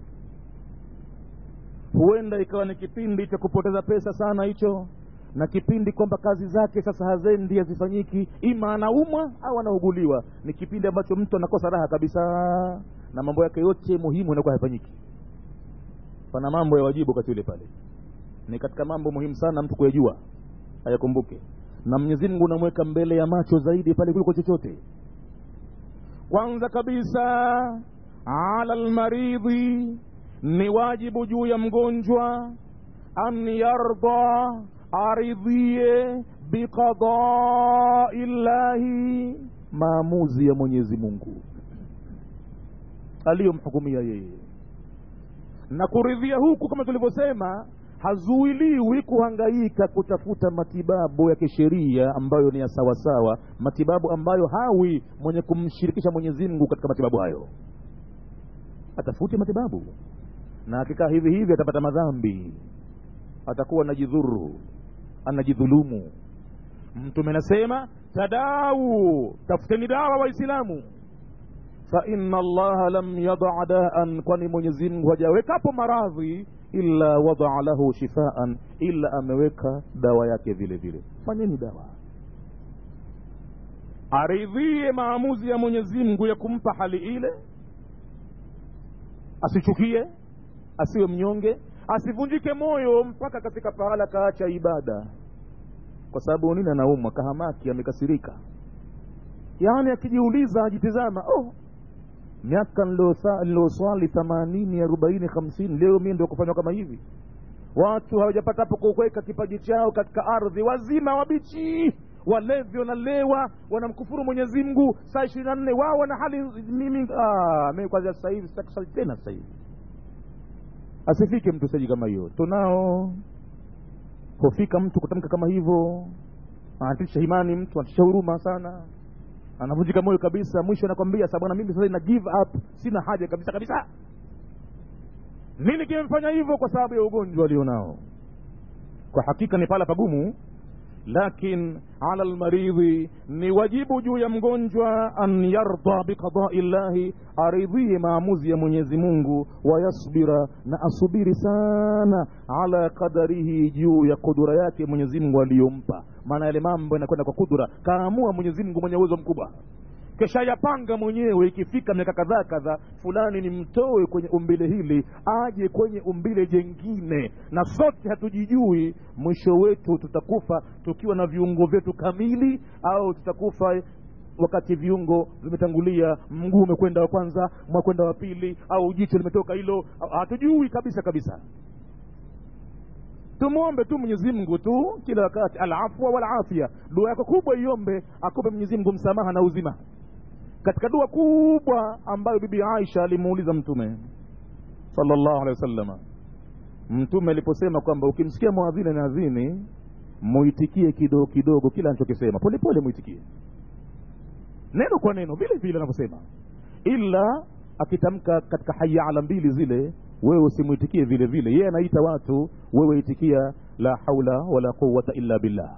huenda ikawa ni kipindi cha kupoteza pesa sana hicho na kipindi kwamba kazi zake sasa hazendi hazifanyiki ima anaumwa au anauguliwa ni kipindi ambacho mtu anakosa raha kabisa na mambo yake yote muhimu yanakuwa hayafanyiki pana mambo ya wajibu wakati ule pale ni katika mambo muhimu sana mtu kuyajua ayakumbuke na mwenyezi mungu unamweka mbele ya macho zaidi pale kuliko chochote kwanza kabisa ala lmaridhi ni wajibu juu ya mgonjwa an yarda aridhie biqadai llahi maamuzi ya mwenyezi mungu aliyomhukumia yeye na kuridhia huku kama tulivyosema hazuiliwi kuhangaika kutafuta matibabu ya kisheria ambayo ni ya sawasawa matibabu ambayo hawi mwenye kumshirikisha mwenyezi mungu katika matibabu hayo atafute matibabu na akikaa hivi hivi atapata madhambi atakuwa anajidhuru anajidhulumu mtume anasema tadau tafuteni dawa waislamu faina allaha lam yadaa daan kwani mwenyezi mungu hajawekapo maradhi illa wadaa lahu shifaan ila ameweka dawa yake vile vile fanyeni dawa aridhie maamuzi ya mwenyezi mungu ya kumpa hali ile asichukie asiwe mnyonge asivunjike moyo mpaka katika pahala kaacha ibada kwa sababu nini anaumwa kahamaki amekasirika yaani akijiuliza ajitizama oh miaka nilioswali themanini arobaini hamsini leo mi ndio kufanywa kama hivi watu hawajapata hapo kuweka kipaji chao katika ardhi wazima wabichi walevi wanalewa wanamkufuru mwenyezi mungu saa ishirini na nne wao wana hali mimi ah, mimi kwanzia sasa hivi sitaki kusali tena sasa hivi asifike mtu saji kama hiyo tunao hufika mtu kutamka kama hivyo anatisha imani mtu anatisha huruma sana anavunjika moyo kabisa mwisho anakwambia sa bwana mimi sasa na give up sina haja kabisa kabisa nini kimemfanya hivyo kwa sababu ya ugonjwa alionao kwa hakika ni pala pagumu lakin ala lmaridhi ni wajibu juu ya mgonjwa an yarda biqadai llahi aridhie maamuzi ya mwenyezi mungu wayasbira na asubiri sana ala qadarihi juu ya kudura yake mwenyezi mungu aliyompa maana yale mambo yanakwenda kwa kudura kaamua mwenyezi mungu mwenye uwezo mkubwa kisha yapanga mwenyewe ikifika miaka kadhaa kadhaa fulani nimtoe kwenye umbile hili aje kwenye umbile jengine na sote hatujijui mwisho wetu tutakufa tukiwa na viungo vyetu kamili au tutakufa wakati viungo vimetangulia mguu umekwenda wa kwanza mwakwenda wa pili au jicho limetoka hilo hatujui kabisa kabisa tumwombe tu mwenyezi mungu tu kila wakati alafwa walafia dua yako kubwa iombe akupe mwenyezi mungu msamaha na uzima katika dua kubwa ambayo bibi aisha alimuuliza mtume salllahu alehi wasalama mtume aliposema kwamba ukimsikia mwadhini anaadhini muitikie kidogo kidogo kila anachokisema polepole muitikie neno kwa neno vile vile anavyosema ila akitamka katika haya ala mbili zile wewe usimwitikie vile vile yeye anaita watu wewe itikia la haula wala quwata illa billah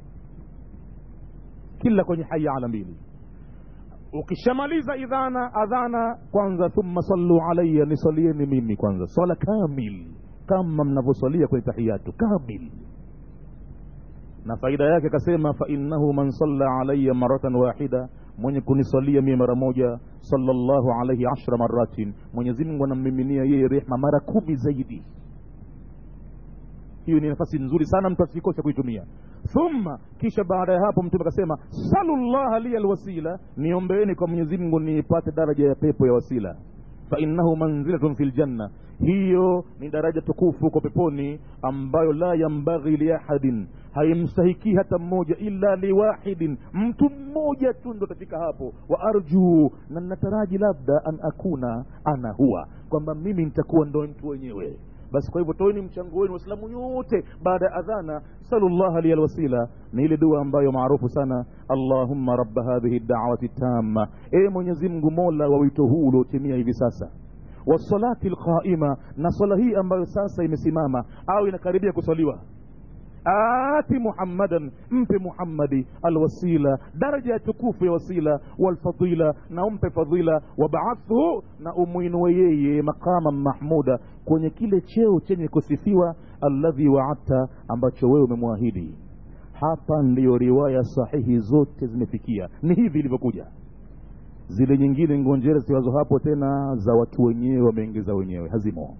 kila kwenye haya ala mbili ukishamaliza idhana adhana kwanza thumma sallu alaya nisalieni mimi kwanza swala kamil kama mnavyosalia kwenye tahiyatu kamil na faida yake akasema fainnahu man salla alaya maratan wahida mwenye kunisalia mie mara moja sallallahu alaihi ashra maratin mwenyezi mungu anammiminia yeye rehma mara kumi zaidi hiyo ni nafasi nzuri sana mtu asikose kuitumia thumma kisha baada ya hapo mtume akasema salullaha liya lwasila niombeeni kwa mwenyezi mungu niipate daraja ya pepo ya wasila fainnahu manzilatun fi ljanna hiyo ni daraja tukufu kwa peponi ambayo la yambaghi liahadin haimstahikii hata mmoja illa liwahidin mtu mmoja tu ndo atafika hapo wa arjuu na nataraji labda an akuna ana huwa kwamba mimi nitakuwa ndo mtu wenyewe basi kwa hivyo toeni mchango wenu waislamu yote baada ya adhana salullaha liya lwasila ni ile dua ambayo maarufu sana allahumma rabba hadhihi dawati tamma e mwenyezi mungu mola wa wito huu uliotimia hivi sasa wasalati lqaima na swala hii ambayo sasa imesimama au inakaribia kuswaliwa ati muhammadan mpe muhammadi alwasila daraja ya tukufu ya wasila walfadila na umpe fadhila wabaathhu na umwinue yeye maqama mahmuda kwenye kile cheo chenye kusifiwa alladhi waadta ambacho wewe umemwahidi hapa ndiyo riwaya sahihi zote zimefikia ni hivi ilivyokuja zile nyingine ngonjera siwazo hapo tena za watu wenyewe wameingiza wenyewe hazimo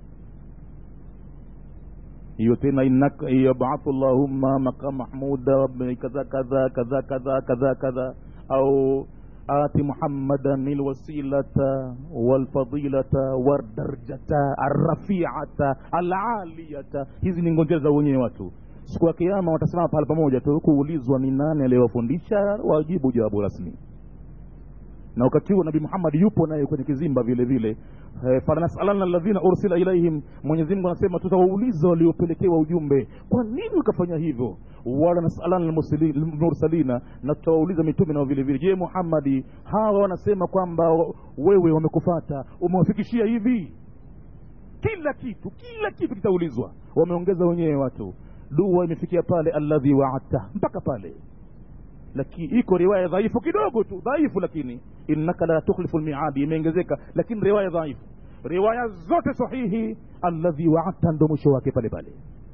hiyo tena innaka yabathu llahumma maqam mahmuda kadha kadha kadha kadha kadha kadha au ati muhammadan lwasilata walfadilata wadarjata arrafiata alaliyata hizi ni ngonjera za wenyewe watu siku ya kiama watasimama pahala pamoja tu kuulizwa ni nani aliyewafundisha wajibu jawabu rasmi na wakati huo nabii muhammad yupo naye kwenye kizimba vile vile e, falanasalanna alladhina ursila ilaihim mwenyezi mungu anasema tutawauliza waliopelekewa ujumbe kwa nini ukafanya hivyo wala nasalanna mursalina na tutawauliza mitume nao vile vile je muhammadi hawa wanasema kwamba wewe wamekufata umewafikishia hivi kila kitu kila kitu kitaulizwa wameongeza wenyewe watu dua imefikia pale alladhi waadta mpaka pale lakini iko riwaya dhaifu kidogo tu dhaifu lakini innaka la tukhlifu lmiadi imeongezeka lakini riwaya dhaifu riwaya zote sahihi alladhi waadta ndo mwisho wake pale pale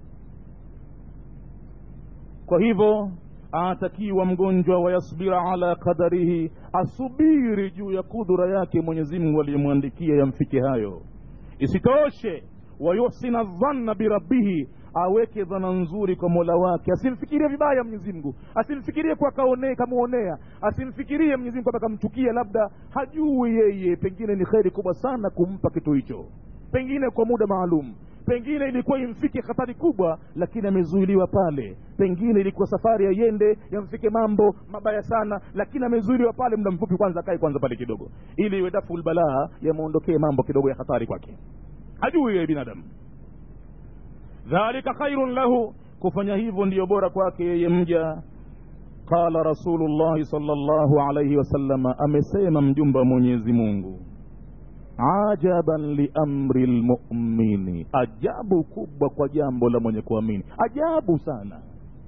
kwa hivyo anatakiwa mgonjwa wayasbira ala qadarihi asubiri juu ya kudura yake mwenyezi mungu aliyemwandikia yamfike hayo isitoshe wayuhsina dhanna birabbihi aweke dhana nzuri kwa mola wake asimfikirie vibaya mwenyezi mungu asimfikirie kwa kaone kamwonea asimfikirie mwenyezi mungu kwamba kamchukia labda hajui yeye pengine ni kheri kubwa sana kumpa kitu hicho pengine kwa muda maalum pengine ilikuwa imfike hatari kubwa lakini amezuiliwa pale pengine ilikuwa safari aiende yamfike mambo mabaya sana lakini amezuiliwa pale muda mfupi kwanza akae kwanza pale kidogo ili iwe dafu lbalaa yamwondokee mambo kidogo ya hatari kwake hajui yeye binadamu dhalika khairun lahu kufanya hivyo ndiyo bora kwake yeye mja qala rasulullahi salllahu alaihi wasalama amesema mjumba wa mwenyezi mungu ajaban liamri lmumini ajabu kubwa kwa jambo la mwenye kuamini ajabu sana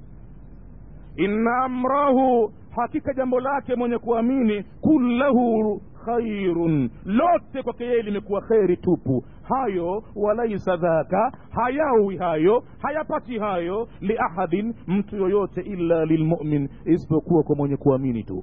inna amrahu hakika jambo lake mwenye kuamini kullahu khairun lote kwake yeye limekuwa kheri tupu hayo walaisa dhaka hayawi hayo hayapati hayo liahadin mtu yoyote illa lilmumin isipokuwa kwa mwenye kuamini tu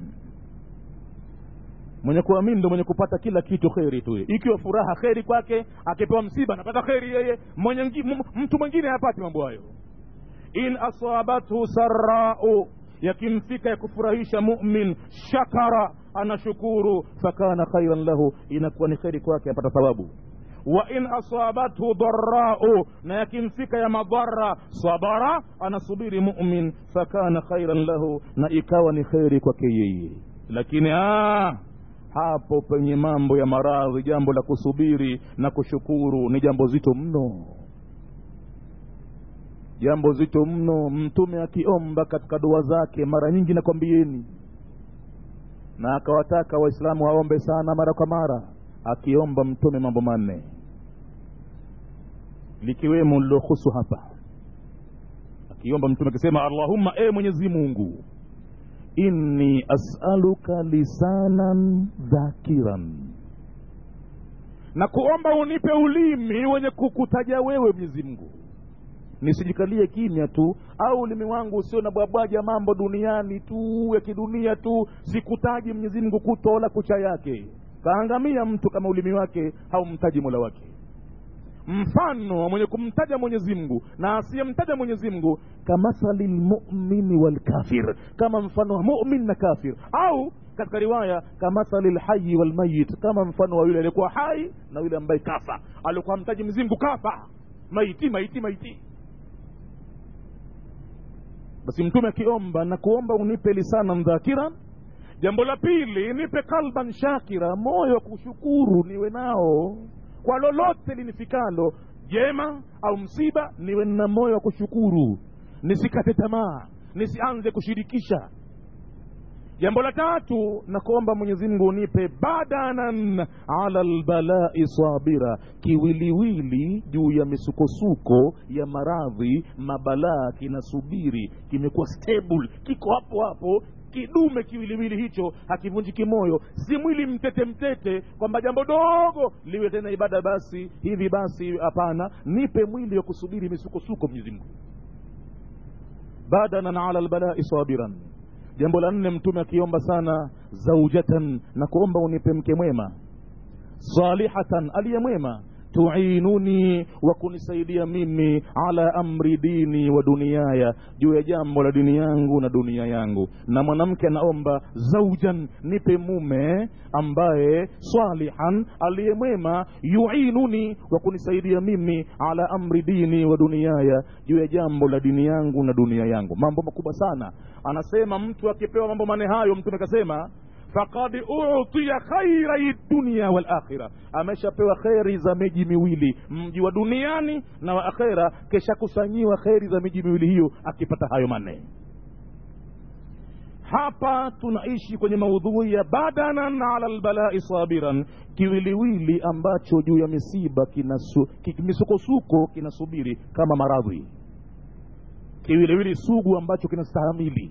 mwenye kuamini ndo mwenye kupata kila kitu kheri tu ikiwa furaha kheri kwake akipewa msiba anapata kheri yeye mwenye mtu mwingine hayapati mambo hayo in asabathu sarau yakimfika ya kufurahisha mumin shakara anashukuru fakana khairan lahu inakuwa ni kheri kwake apata thawabu wa in asabathu dharau na yakimfika ya madhara sabara anasubiri mumin fakana khairan lahu na ikawa ni kheri kwake yeye lakini aa, hapo penye mambo ya maradhi jambo la kusubiri na kushukuru ni jambo zito mno jambo zito mno mtume akiomba katika dua zake mara nyingi nakwambieni na akawataka waislamu waombe sana mara kwa mara akiomba mtume mambo manne likiwemo lilohusu hapa akiomba mtume akisema allahumma e mwenyezi mungu inni asaluka lisanan dhakiran na kuomba unipe ulimi wenye kukutaja wewe mwenyezi mungu nisijikalie kimya tu au ulimi wangu usio na bwabwaja mambo duniani tu ya kidunia tu sikutaji mwenyezi mungu kuto wala kucha yake kaangamia mtu kama ulimi wake haumtaji mola wake mfano wa mwenye kumtaja mwenyezi mungu na asiyemtaja mwenyezi mungu kamathali lmumini walkafir kama mfano wa mumin na kafir au katika riwaya kamathali lhayi walmayit kama mfano wa yule aliyekuwa hai na yule ambaye kafa alikuwa mtaji mwenyezi mungu kafa maiti maiti maiti basi mtume akiomba na kuomba unipe lisana mdhakiran jambo la pili nipe kalban shakira moyo wa kushukuru niwe nao kwa lolote linifikalo jema au msiba niwe na moyo wa kushukuru nisikate tamaa nisianze kushirikisha jambo la tatu na kuomba mwenyezi mungu unipe badanan ala lbalai sabira kiwiliwili juu ya misukosuko ya maradhi mabalaa kinasubiri kimekuwa stable kiko hapo hapo kidume kiwiliwili hicho hakivunjiki moyo si mwili mtete mtete kwamba jambo dogo liwe tena ibada basi hivi basi hapana nipe mwili wa kusubiri misukosuko mwenyezi mungu badanan ala lbalai sabiran jambo la nne mtume akiomba sana zaujatan na kuomba unipe mke mwema salihatan aliye mwema tuinuni wa kunisaidia mimi ala amri dini wa duniaya juu ya jambo la dini yangu na dunia yangu na mwanamke anaomba zaujan nipe mume ambaye salihan aliye mwema yuinuni wa kunisaidia mimi ala amri dini wa duniaya juu ya jambo la dini yangu na dunia yangu mambo makubwa sana anasema mtu akipewa mambo mane hayo mtume akasema fakad utiya khairai dunia walakhira ameshapewa kheri za miji miwili mji wa duniani na wa akhera keshakusanyiwa kheri za miji miwili hiyo akipata hayo manne hapa tunaishi kwenye maudhui ya badanan ala lbalai sabiran kiwiliwili ambacho juu ya misiba kinasu, misukosuko kinasubiri kama maradhi kiwiliwili sugu ambacho kinastahamili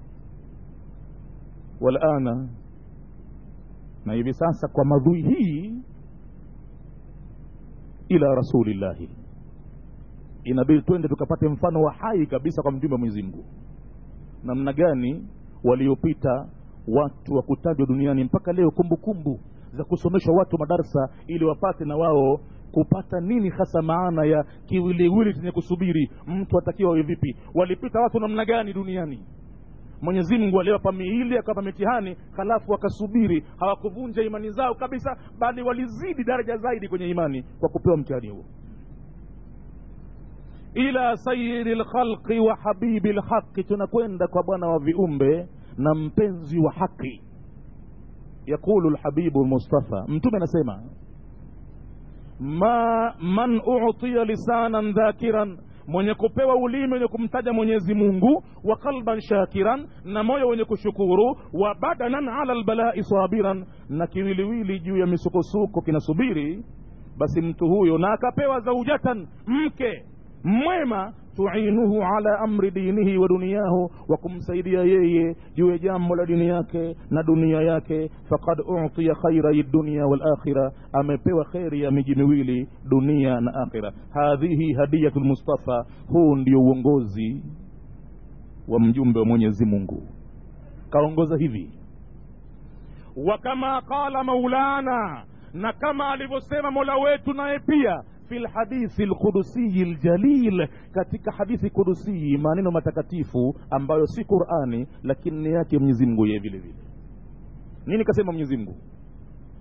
walana na hivi sasa kwa madhui hii ila rasulillahi inabidi twende tukapate mfano wa hai kabisa kwa mjumbe wa mwenyezi mungu namna gani waliopita watu wa kutajwa duniani mpaka leo kumbukumbu kumbu za kusomeshwa watu madarsa ili wapate na wao kupata nini hasa maana ya kiwiliwili chenye kusubiri mtu atakiwa awe vipi walipita watu namna gani duniani mwenyezi mungu aliwapa miili akawapa mitihani halafu wakasubiri hawakuvunja imani zao kabisa bali walizidi daraja zaidi kwenye imani kwa kupewa mtihani huo ila sayiri lkhalqi wa habibi lhaqi tunakwenda kwa bwana wa viumbe na mpenzi wa haki yaqulu lhabibu lmustafa mtume anasema ma man utiya lisanan dhakiran mwenye kupewa ulimi wenye kumtaja mwenyezi mungu wa qalban shakiran na moyo wenye kushukuru wa badanan ala lbalai sabiran na kiwiliwili juu ya misukosuko kinasubiri basi mtu huyo na akapewa zaujatan mke mwema tuinuhu ala amri dinihi wa duniyahu wa kumsaidia yeye juu ya jambo la dini yake na dunia yake fakad utiya khairai dunia walakhira amepewa kheri ya miji miwili dunia na akhira hadhihi hadiyatu lmustafa huu ndio uongozi wa mjumbe wa mwenyezi mungu kaongoza hivi wa kama qala maulana na kama alivyosema mola wetu naye pia fi lhadithi lqudusiyi ljalil katika hadithi kudusii maneno matakatifu ambayo si qurani lakini ni yake mwenyezi mungu yeye vile vile nini kasema mwenyezi mungu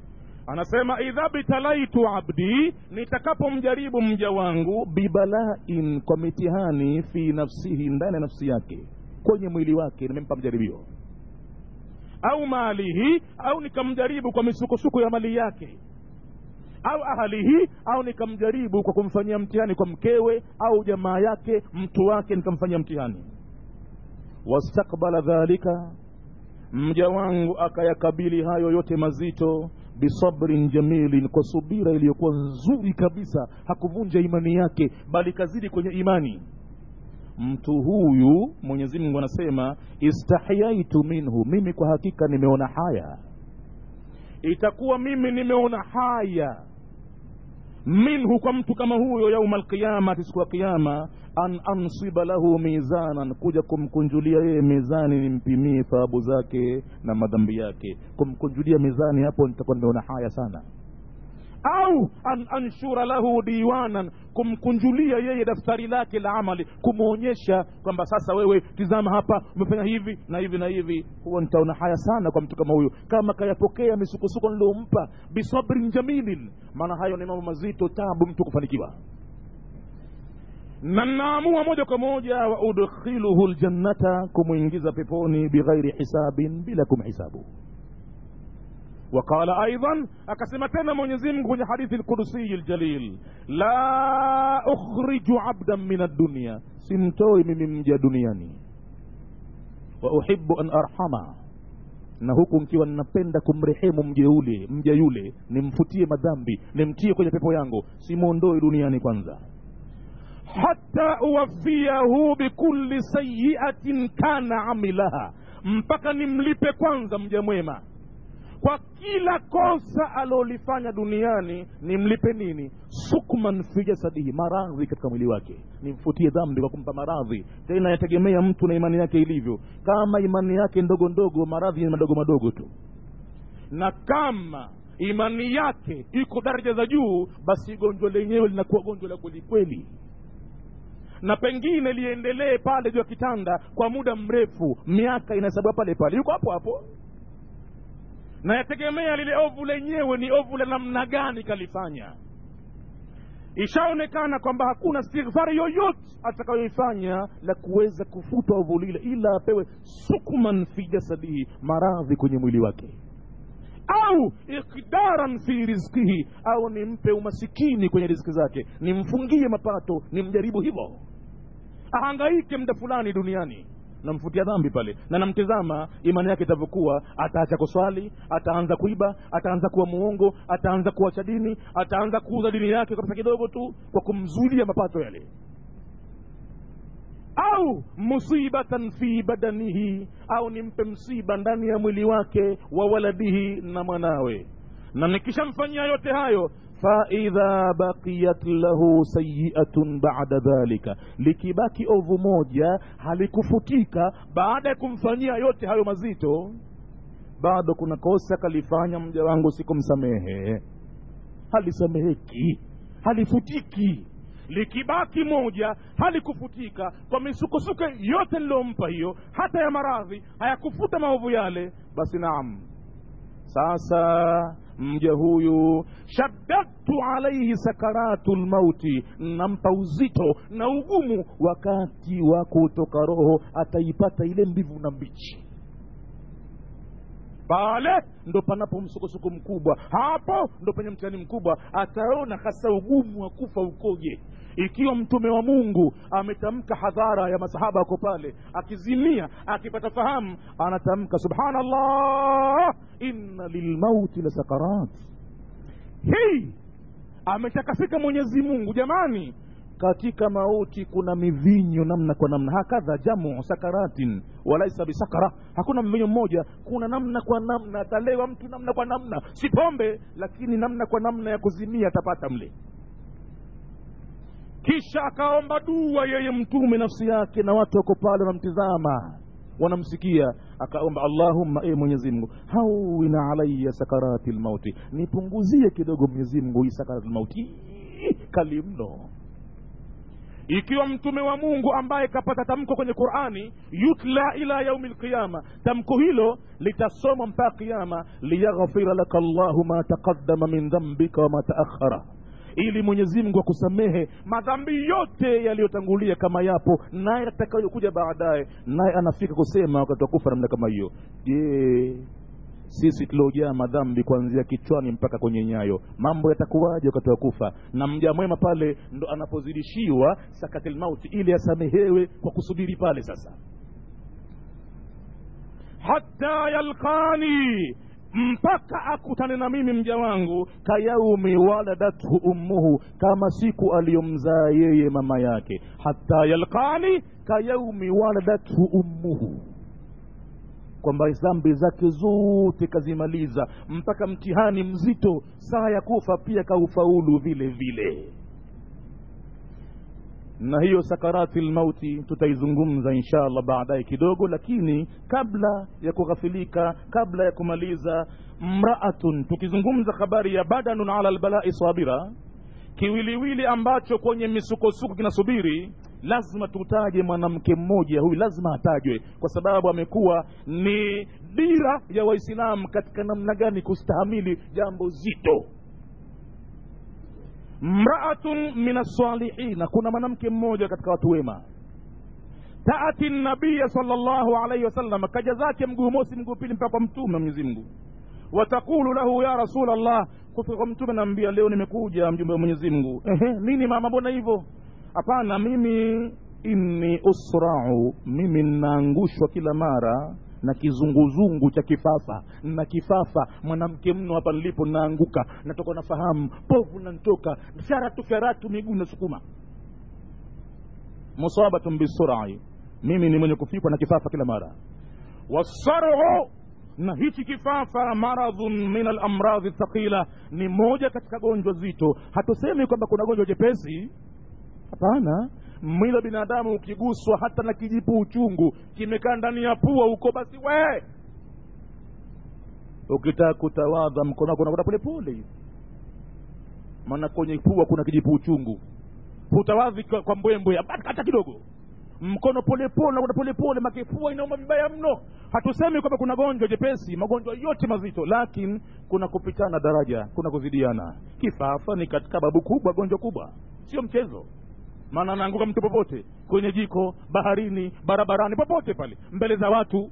anasema idha btalaitu abdi nitakapomjaribu mja wangu bibalain kwa mitihani fi nafsihi ndani ya nafsi yake kwenye mwili wake nimempa mjaribio au malihi au nikamjaribu kwa misukosuko ya mali yake au ahalihi au nikamjaribu kwa kumfanyia mtihani kwa mkewe au jamaa yake mtu wake nikamfanyia mtihani wastakbala dhalika mja wangu akayakabili hayo yote mazito bisabrin jamilin kwa subira iliyokuwa nzuri kabisa hakuvunja imani yake bali kazidi kwenye imani mtu huyu mwenyezi mungu anasema istahyaitu minhu mimi kwa hakika nimeona haya itakuwa mimi nimeona haya minhu kwa mtu kama huyo yauma alqiyamati siku ya kiama an ansiba lahu mizanan kuja kumkunjulia yeye mizani nimpimie thawabu zake na madhambi yake kumkunjulia mizani hapo nitakuwa nimeona haya sana au an anshura lahu diwanan kumkunjulia yeye daftari lake la amali kumwonyesha kwamba sasa wewe tizama hapa umefanya hivi na hivi na hivi huwa nitaona haya sana kwa mtu kama huyo kama kayapokea misukosuko niliompa bisabrin jamilin maana hayo ni mambo mazito tabu mtu kufanikiwa na naamua moja kwa moja wa udkhiluhu ljannata kumwingiza peponi bighairi hisabin bila kumhisabu وقال ايضا akasema tena mwenyezi mungu kwenye hadithi lkudusiyi ljalil la ukhriju abdan min addunya simtoi mimi mja duniani wa uhibu an arhama na huku nkiwa ninapenda kumrehemu mja ule mja yule nimfutie madhambi nimtie kwenye pepo yangu simwondoi duniani kwanza hata uwafiahu bikulli sayiatin kana amilaha mpaka nimlipe kwanza mja mwema kwa kila kosa alolifanya duniani nimlipe nini sukman fi jasadihi maradhi katika mwili wake nimfutie dhambi kwa kumpa maradhi tena yategemea mtu na imani yake ilivyo kama imani yake ndogo ndogo maradhi ni madogo madogo tu na kama imani yake iko daraja za juu basi gonjwa lenyewe linakuwa gonjwa la kwelikweli na pengine liendelee pale juu ya kitanda kwa muda mrefu miaka inahesabiwa pale pale yuko hapo hapo na yategemea lile ovu lenyewe ni ovu la namna gani kalifanya ishaonekana kwamba hakuna stighfari yoyote atakayoifanya la kuweza kufuta ovu lile ila apewe sukman fi jasadihi maradhi kwenye mwili wake au ikdaran fi rizkihi au nimpe umasikini kwenye riziki zake nimfungie mapato nimjaribu hivyo ahangaike muda fulani duniani namfutia dhambi pale na namtizama imani yake itavyokuwa ataacha kuswali ataanza kuiba ataanza kuwa muongo ataanza kuacha dini ataanza kuuza dini yake kwa pesa kidogo tu kwa kumzuilia mapato yale au musibatan fi badanihi au nimpe msiba ndani ya mwili wake wa waladihi na mwanawe na nikishamfanyia yote hayo faidha bakiyat lahu sayiatun bada dhalika likibaki ovu moja halikufutika baada ya kumfanyia yote hayo mazito bado kuna kosa kalifanya mja wangu sikumsamehe halisameheki halifutiki likibaki moja halikufutika kwa misukosuko yote niliyompa hiyo hata ya maradhi hayakufuta maovu yale basi naam sasa mja huyu shaddadtu alaihi sakaratu lmauti nampa uzito na ugumu wakati wa kutoka roho ataipata ile mbivu na mbichi pale ndo panapo msukosuko mkubwa hapo ndo penye mtihani mkubwa ataona hasa ugumu wa kufa ukoje ikiwa mtume wa mungu ametamka hadhara ya masahaba ako pale akizimia akipata fahamu anatamka subhanallah inna lilmauti la sakarat hii ametakasika mwenyezi mungu jamani katika mauti kuna mivinyo namna kwa namna hakadha jamu sakaratin walaisa bisakara hakuna mvinyo mmoja kuna namna kwa namna atalewa mtu namna kwa namna si pombe lakini namna kwa namna ya kuzimia atapata mle kisha akaomba dua yeye mtume nafsi yake na watu wako pale wanamtizama wanamsikia akaomba allahumma e mwenyezi mungu hawina alaya sakarati lmauti nipunguzie kidogo mwenyezi mungu hii sakarati lmauti kali mno ikiwa mtume wa mungu ambaye kapata tamko kwenye qurani yutla ila yaumi lqiyama tamko hilo litasomwa mpaka qiama liyaghfira laka llahu ma taqaddama min dhambika wama taakhara ili mwenyezi mungu akusamehe madhambi yote yaliyotangulia kama yapo naye atakayokuja baadaye naye anafika kusema wakati wa kufa namna kama hiyo je sisi tuliojaa madhambi kuanzia kichwani mpaka kwenye nyayo mambo yatakuwaje wakati wa kufa na mja mwema pale ndo anapozidishiwa sakatil mauti ili asamehewe kwa kusubiri pale sasa hata yalqani mpaka akutane na mimi mja wangu kayaumi waladathu ummuhu kama siku aliyomzaa yeye mama yake hata yalqani kayaumi waladathu ummuhu kwamba dhambi zake zote kazimaliza mpaka mtihani mzito saa ya kufa pia kaufaulu vile vile na hiyo sakarati lmauti tutaizungumza insha allah baadaye kidogo lakini kabla ya kughafilika kabla ya kumaliza mraatun tukizungumza habari ya badanun ala lbalai sabira kiwiliwili ambacho kwenye misukosuko kinasubiri lazima tutaje mwanamke mmoja huyu lazima atajwe kwa sababu amekuwa ni dira ya waislamu katika namna gani kustahamili jambo zito mraatun min alsalihina kuna mwanamke mmoja katika watu wema taati nabiya salllahu alaihi wasallam kaja zake mguu mosi mguu pili mpaka kwa mtume wa mwenyezi mungu watakulu lahu ya rasul allah kufika kwa mtume naambia leo nimekuja mjumbe wa mwenyezi mungu ehe nini mama mbona hivyo hapana mimi inni usrau mimi ninaangushwa kila mara na kizunguzungu cha kifafa na kifafa mwanamke mno hapa nilipo naanguka natoka nafahamu povu nantoka sharatu fyaratu miguu nasukuma musabatun bisurai mimi ni mwenye kufikwa na kifafa kila mara wasaru na hichi kifafa maradhun min alamradhi thaqila ni moja katika gonjwa zito hatusemi kwamba kuna gonjwa jepesi hapana mwili wa binadamu ukiguswa hata na kijipu uchungu kimekaa ndani ya pua huko basi we ukitaka kutawadha mkono wako unakwenda polepole hivi maana kwenye pua kuna kijipu uchungu hutawadhi kwa, kwa mbwembwe hata kidogo mkono polepole nakwenda polepole makifua inauma vibaya mno hatusemi kwamba kuna gonjwa jepesi magonjwa yote mazito lakini kuna kupitana daraja kuna kuzidiana kifafa ni katika babu kubwa gonjwa kubwa sio mchezo maana anaanguka mtu popote kwenye jiko baharini barabarani popote pale mbele za watu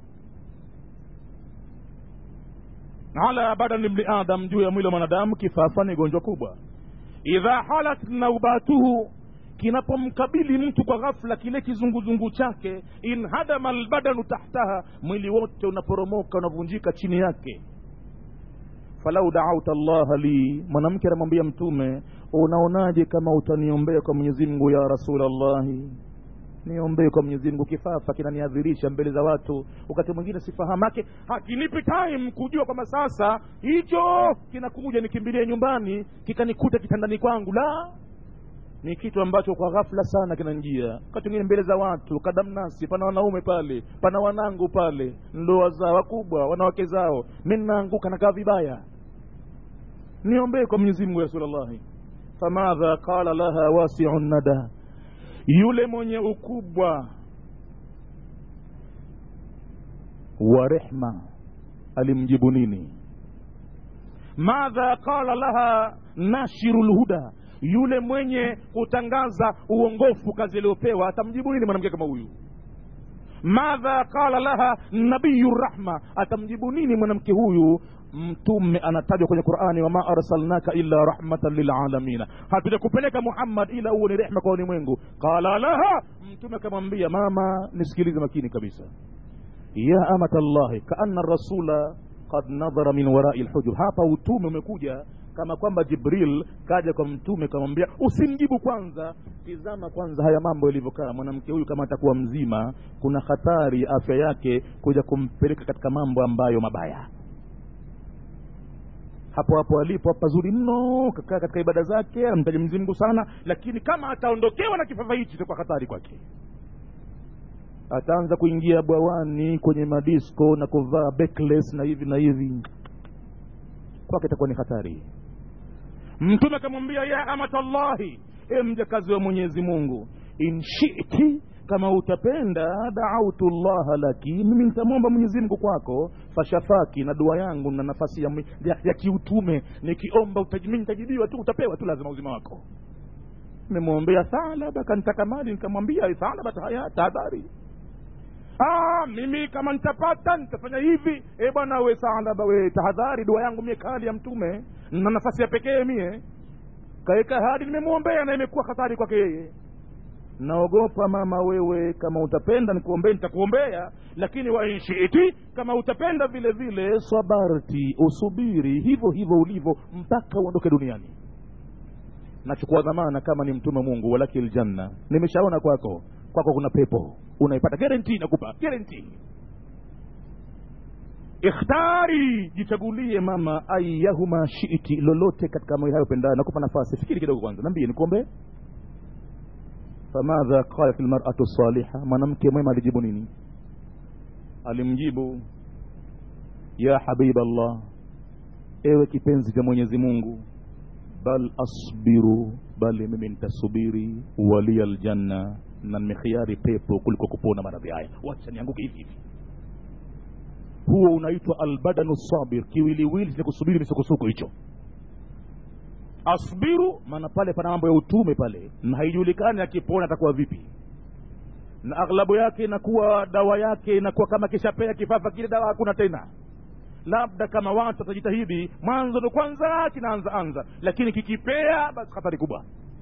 ala badani bni adam juu ya mwili wa mwanadamu kifafa ni gonjwa kubwa idha halat naubatuhu kinapomkabili mtu kwa ghafla kile kizunguzungu chake inhadama albadanu tahtaha mwili wote unaporomoka unavunjika chini yake falau daauta llaha li mwanamke anamwambia mtume unaonaje kama utaniombea kwa mwenyezi mungu ya rasulllahi niombee kwa mwenyezi mungu kifafa kinaniadhirisha mbele za watu wakati mwingine sifahamake hakinipi time kujua kwamba sasa hicho kinakuja nikimbilie nyumbani kikanikuta kitandani kwangu la ni kitu ambacho kwa ghafla sana kinanjia wakati mwingine mbele za watu kadamnasi pana wanaume pale pana wanangu pale ndoa zao wakubwa wanawake zao mi naanguka nakaa vibaya niombee kwa mwenyezi mungu ya rasulullahi famadha qala laha wasiu nada yule mwenye ukubwa wa rehma alimjibu nini madha qala laha nashiru lhuda yule mwenye kutangaza uongofu kazi aliyopewa atamjibu nini mwanamke kama huyu madha qala laha nabiyu rahma atamjibu nini mwanamke huyu mtume anatajwa kwenye qurani wama arsalnaka illa rahmatan lilalamina hatujakupeleka muhammad ila huo ni rehma kwa ulimwengu qala laha mtume akamwambia mama nisikilize makini kabisa ya amata llahi kaana rasula qad nadhara min warai lhujur hapa utume umekuja kama kwamba jibril kaja kwa mtume kamwambia usimjibu kwanza tizama kwanza haya mambo yalivyokaa mwanamke huyu kama atakuwa mzima kuna hatari ya afya yake kuja kumpeleka katika mambo ambayo mabaya hapo hapo alipo pazuri mno kakaa katika ibada zake anamtaja mwenyezi mungu sana lakini kama ataondokewa na kifafa hichi itakuwa hatari kwake ataanza kuingia bwawani kwenye madisko na kuvaa backless na hivi na hivi kwake itakuwa ni hatari mtume akamwambia ya amatallahi e mjakazi wa mwenyezi mungu in shiti kama utapenda daautu llaha laki mimi nitamwomba mwenyezi mungu kwako fashafaki na dua yangu na nafasi ya, ya, ya kiutume nikiomba mi nitajibiwa tu utapewa tu lazima uzima wako nimemwombea thalaba kanitaka mali nikamwambia thalaba haya tahadhari ah, mimi kama nitapata nitafanya hivi e bwana we thalaba we tahadhari dua yangu mie kali ya mtume na nafasi ya pekee mie kaeka hadi nimemwombea na imekuwa hatari kwake yeye naogopa mama wewe kama utapenda nikuombee nitakuombea lakini wainshiti kama utapenda vile vile sabarti usubiri hivyo hivyo ulivyo mpaka uondoke duniani nachukua dhamana kama ni mtume mungu walaki ljanna nimeshaona kwako kwako kuna pepo unaipata guarantee nakupa guarantee ikhtari jichagulie mama ayahuma shiti lolote katika mambo hayo pendayo nakupa nafasi fikiri kidogo kwanza nambie nikuombee famadha qalat lmaratu saliha mwanamke mwema alijibu nini alimjibu ya habiba llah ewe kipenzi cha mwenyezi mungu bal asbiru bali mimi nitasubiri walia ljanna na nimekhiari pepo kuliko kupona maradhi haya wacha nianguke hivi hivi huo unaitwa albadanu sabir kiwiliwili cha kusubiri misukosuko hicho asbiru maana pale pana mambo ya utume pale na haijulikani akipona atakuwa vipi na aghlabu yake inakuwa dawa yake inakuwa kama kishapea kifafa kile dawa hakuna tena labda kama watu watajitahidi mwanzo ndo kwanza kinaanza anza lakini kikipea basi hatari kubwa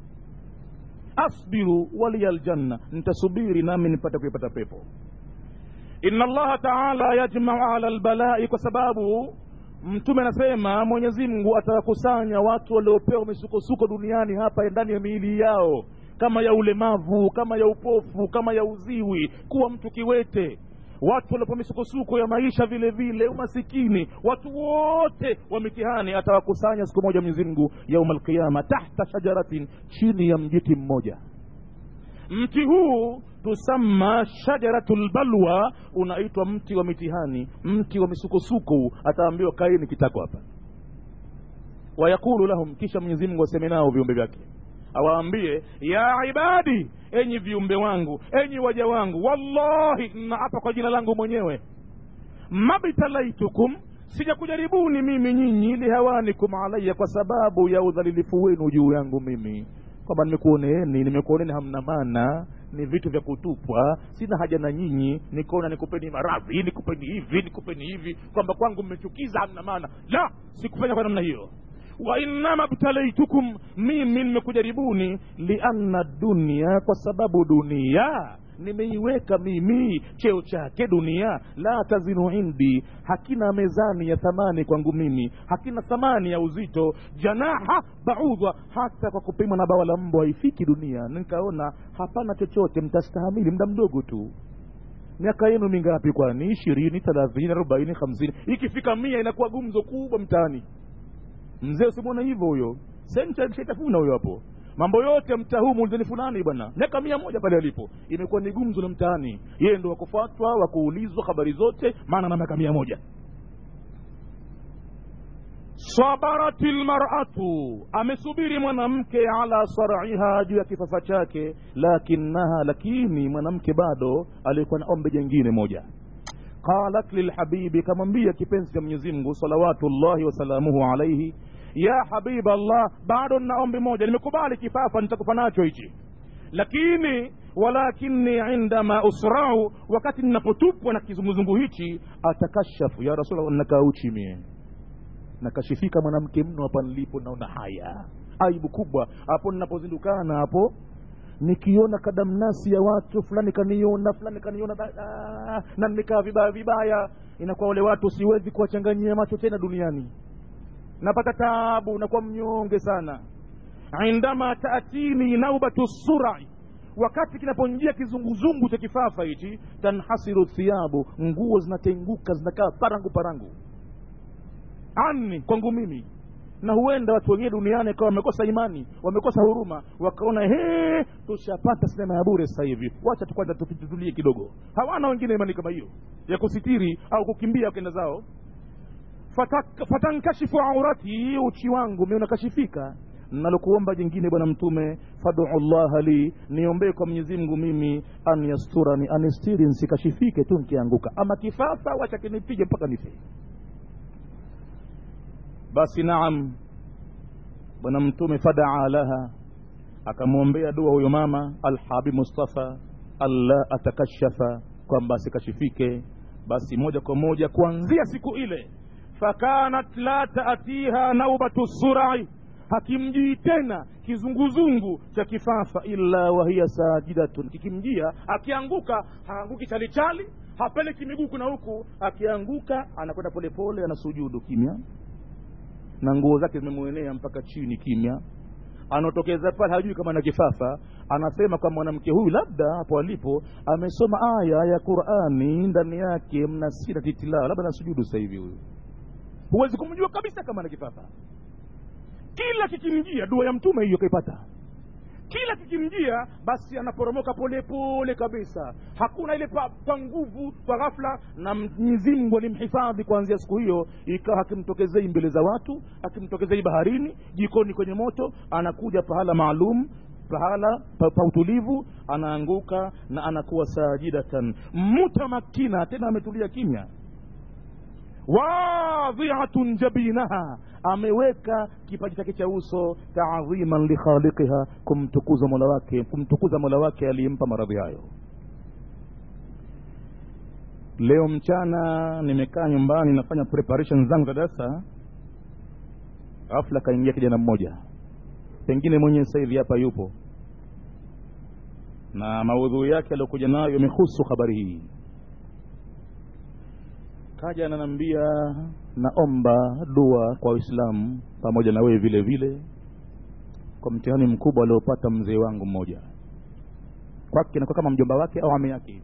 asbiru waliya ljanna nitasubiri nami nipate kuipata pepo inna allaha taala yajmau ala lbalai kwa sababu mtume anasema mwenyezi mungu atawakusanya watu waliopewa misukosuko duniani hapa ndani ya miili yao kama ya ulemavu kama ya upofu kama ya uziwi kuwa mtu kiwete watu waliopewa misukosuko ya maisha vile vile umasikini watu wote wa mitihani atawakusanya siku moja mwenyezi mungu yauma alqiyama tahta shajaratin chini ya mjiti mmoja mti huu tusamma shajaratu lbalwa unaitwa mti wa mitihani mti wa misukosuko ataambiwa kaini kitako hapa wayaqulu lahum kisha mwenyezi mungu aseme nao viumbe vyake awaambie ya ibadi enyi viumbe wangu enyi waja wangu wallahi naapa kwa jina langu mwenyewe mabtalaitukum sijakujaribuni mimi nyinyi lihawanikum alaya kwa sababu ya udhalilifu wenu juu yangu mimi kwamba nimekuoneeni nimekuoneni hamna maana ni vitu vya kutupwa sina haja na nyinyi nikaona nikupeni maradhi nikupeni hivi nikupeni hivi kwamba kwangu mmechukiza hamna maana la sikufanya kwa namna hiyo wa innama btalaitukum mimi nimekujaribuni lianna dunia kwa sababu dunia nimeiweka mimi cheo chake dunia la tazinu indi hakina mezani ya thamani kwangu mimi hakina thamani ya uzito janaha baudha hata kwa kupimwa na bawa la mbwa haifiki dunia nikaona hapana chochote mtastahamili muda mdogo tu miaka yenu mingapi kwani ishirini thelathini arobaini hamsini ikifika mia inakuwa gumzo kubwa mtaani mzee usimwona hivyo huyo senta shaitafuna huyo hapo mambo yote mtaa huu muulizeni fulani bwana miaka mia moja pale alipo imekuwa ni gumzo la mtaani yeye ndo wakufatwa wakuulizwa habari zote maana na miaka mia moja sabarati lmaratu amesubiri mwanamke ala saraiha juu ya kifafa chake lakinaha lakini mwanamke bado alikuwa na ombe jengine moja qalat lilhabibi kamwambia kipenzi cha mwenyezi mungu salawatullahi wasalamuhu alaihi ya habiba allah bado nina ombi moja nimekubali kifafa nitakufa nacho hichi lakini walakini indama usrau wakati ninapotupwa na kizunguzungu hichi atakashafu ya rasulllah nakaa uchi mie nakashifika mwanamke mno hapa nilipo naona haya aibu kubwa hapo ninapozindukana hapo nikiona kadamnasi ya watu fulani kaniona fulani kaniona ah, na nimekaa vibaya vibaya inakuwa wale watu siwezi kuwachanganyia macho tena duniani napata taabu nakuwa mnyonge sana indama taatini naubatu surai wakati kinaponjia kizunguzungu cha kifafa hichi tanhasiru thiabu nguo zinatenguka zinakaa parangu parangu ani kwangu mimi na huenda watu wengine duniani kawa wamekosa imani wamekosa huruma wakaona he tushapata sinema ya bure sasa hivi wacha tukwanza tutulie kidogo hawana wengine imani kama hiyo ya kusitiri au kukimbia wakenda zao fatankashifu aurati uchi wangu mi unakashifika nalokuomba jingine bwana mtume fadu llaha li niombee kwa mwenyezi mungu mimi an yasturani anistiri nsikashifike tu nkianguka ama kifafa wacha kinipige mpaka nife basi naam bwana mtume fadaa laha akamwombea dua huyo mama alhabib mustafa alla atakashafa kwamba asikashifike basi moja kwa moja kuanzia siku ile fakanat la taatiha naubatu surai hakimjii tena kizunguzungu cha kifafa illa wahiya sajidatun kikimjia akianguka haanguki chalichali hapeleki miguu kuna huku akianguka anakwenda polepole anasujudu kimya na nguo zake zimemwenea mpaka chini kimya anaotokeza pale hajui kama na kifafa anasema kwa mwanamke huyu labda hapo alipo amesoma aya ya qurani ndani yake mna sira titilaa labda nasujudu sasa hivi huyu huwezi kumjua kabisa kama na kifafa kila kikimjia dua ya mtume hiyo kaipata kila kikimjia basi anaporomoka polepole kabisa hakuna ile pa, pa nguvu kwa ghafla na mwenyezi mungu alimhifadhi kuanzia siku hiyo ikawa hakimtokezei mbele za watu hakimtokezei baharini jikoni kwenye moto anakuja pahala maalum pahala pa, pa utulivu anaanguka na anakuwa sajidatan mutamakina tena ametulia kimya wadhiatun jabinaha ameweka kipaji chake cha uso taadhiman likhaliqiha kumtukuza mola wake kumtukuza mola wake aliyempa maradhi hayo leo mchana nimekaa nyumbani nafanya preparation zangu za darasa ghafla kaingia kijana mmoja pengine mwenye sasa hivi hapa yupo na maudhui yake aliyokuja nayo yamehusu habari hii kaja ananiambia naomba dua kwa waislamu pamoja na wewe vile vile kwa mtihani mkubwa aliopata mzee wangu mmoja kwake nakuwa kama mjomba wake au ame yake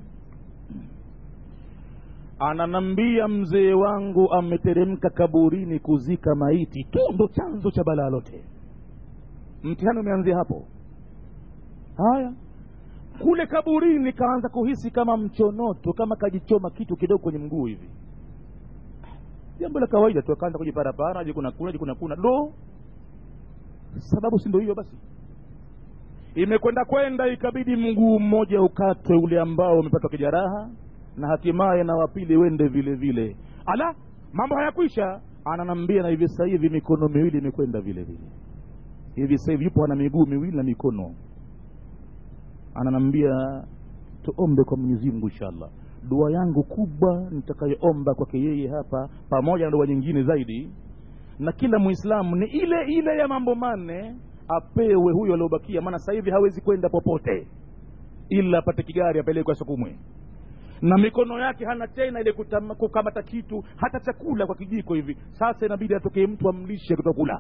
ananambia mzee wangu ameteremka kaburini kuzika maiti tu ndo chanzo cha balaa lote mtihani umeanzia hapo haya kule kaburini kaanza kuhisi kama mchonoto kama kajichoma kitu kidogo kwenye mguu hivi jambo la kawaida tu akaanza kujiparapara jikunakuna jikunakuna do sababu si ndo hiyo basi imekwenda kwenda ikabidi mguu mmoja ukatwe ule ambao umepatwa kijaraha na hatimaye na wapili wende vile vile ala mambo hayakwisha ananambia na hivi sasa hivi mikono miwili imekwenda vile vile hivi sasa hivi yupo ana miguu miwili na mikono ananambia tuombe kwa mwenyezi mungu inshallah dua yangu kubwa nitakayoomba kwake yeye hapa pamoja na dua nyingine zaidi na kila mwislamu ni ile ile ya mambo manne apewe huyo aliobakia maana sasa hivi hawezi kwenda popote ila apate kigari apelekwe asukumwe na mikono yake hana tena ile kutama- kukamata kitu hata chakula kwa kijiko hivi sasa inabidi atokee mtu amlishe kutokula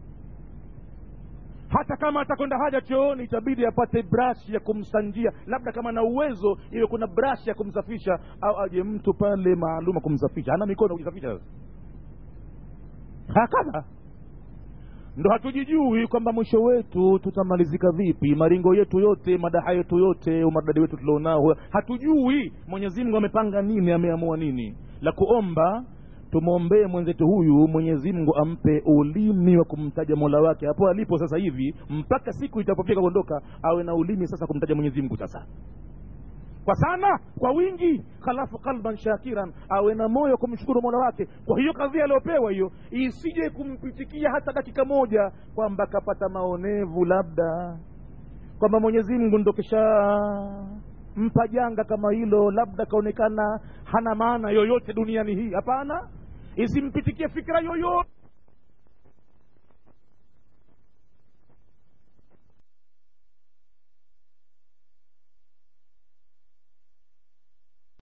hata kama atakwenda haja chooni itabidi apate brash ya kumsanjia labda kama na uwezo iwe kuna brash ya kumsafisha au aje mtu pale maalum kumsafisha hana mikono kujisafisha sasa hakadha ndo hatujijui kwamba mwisho wetu tutamalizika vipi maringo yetu yote madaha yetu yote umaridadi wetu tulionao hatujui mwenyezi mungu amepanga nini ameamua nini la kuomba tumwombee mwenzetu huyu mwenyezi mungu ampe ulimi wa kumtaja mola wake hapo alipo sasa hivi mpaka siku itapofika kuondoka awe na ulimi sasa kumtaja mwenyezi mungu sasa kwa sana kwa wingi halafu qalban shakiran awe na moyo kumshukuru mola wake kwa hiyo kadhia aliyopewa hiyo isije kumpitikia hata dakika moja kwamba kapata maonevu labda kwamba mwenyezi mungu ndo kisha mpa janga kama hilo labda kaonekana hana maana yoyote duniani hii hapana isimpitikie fikira yoyote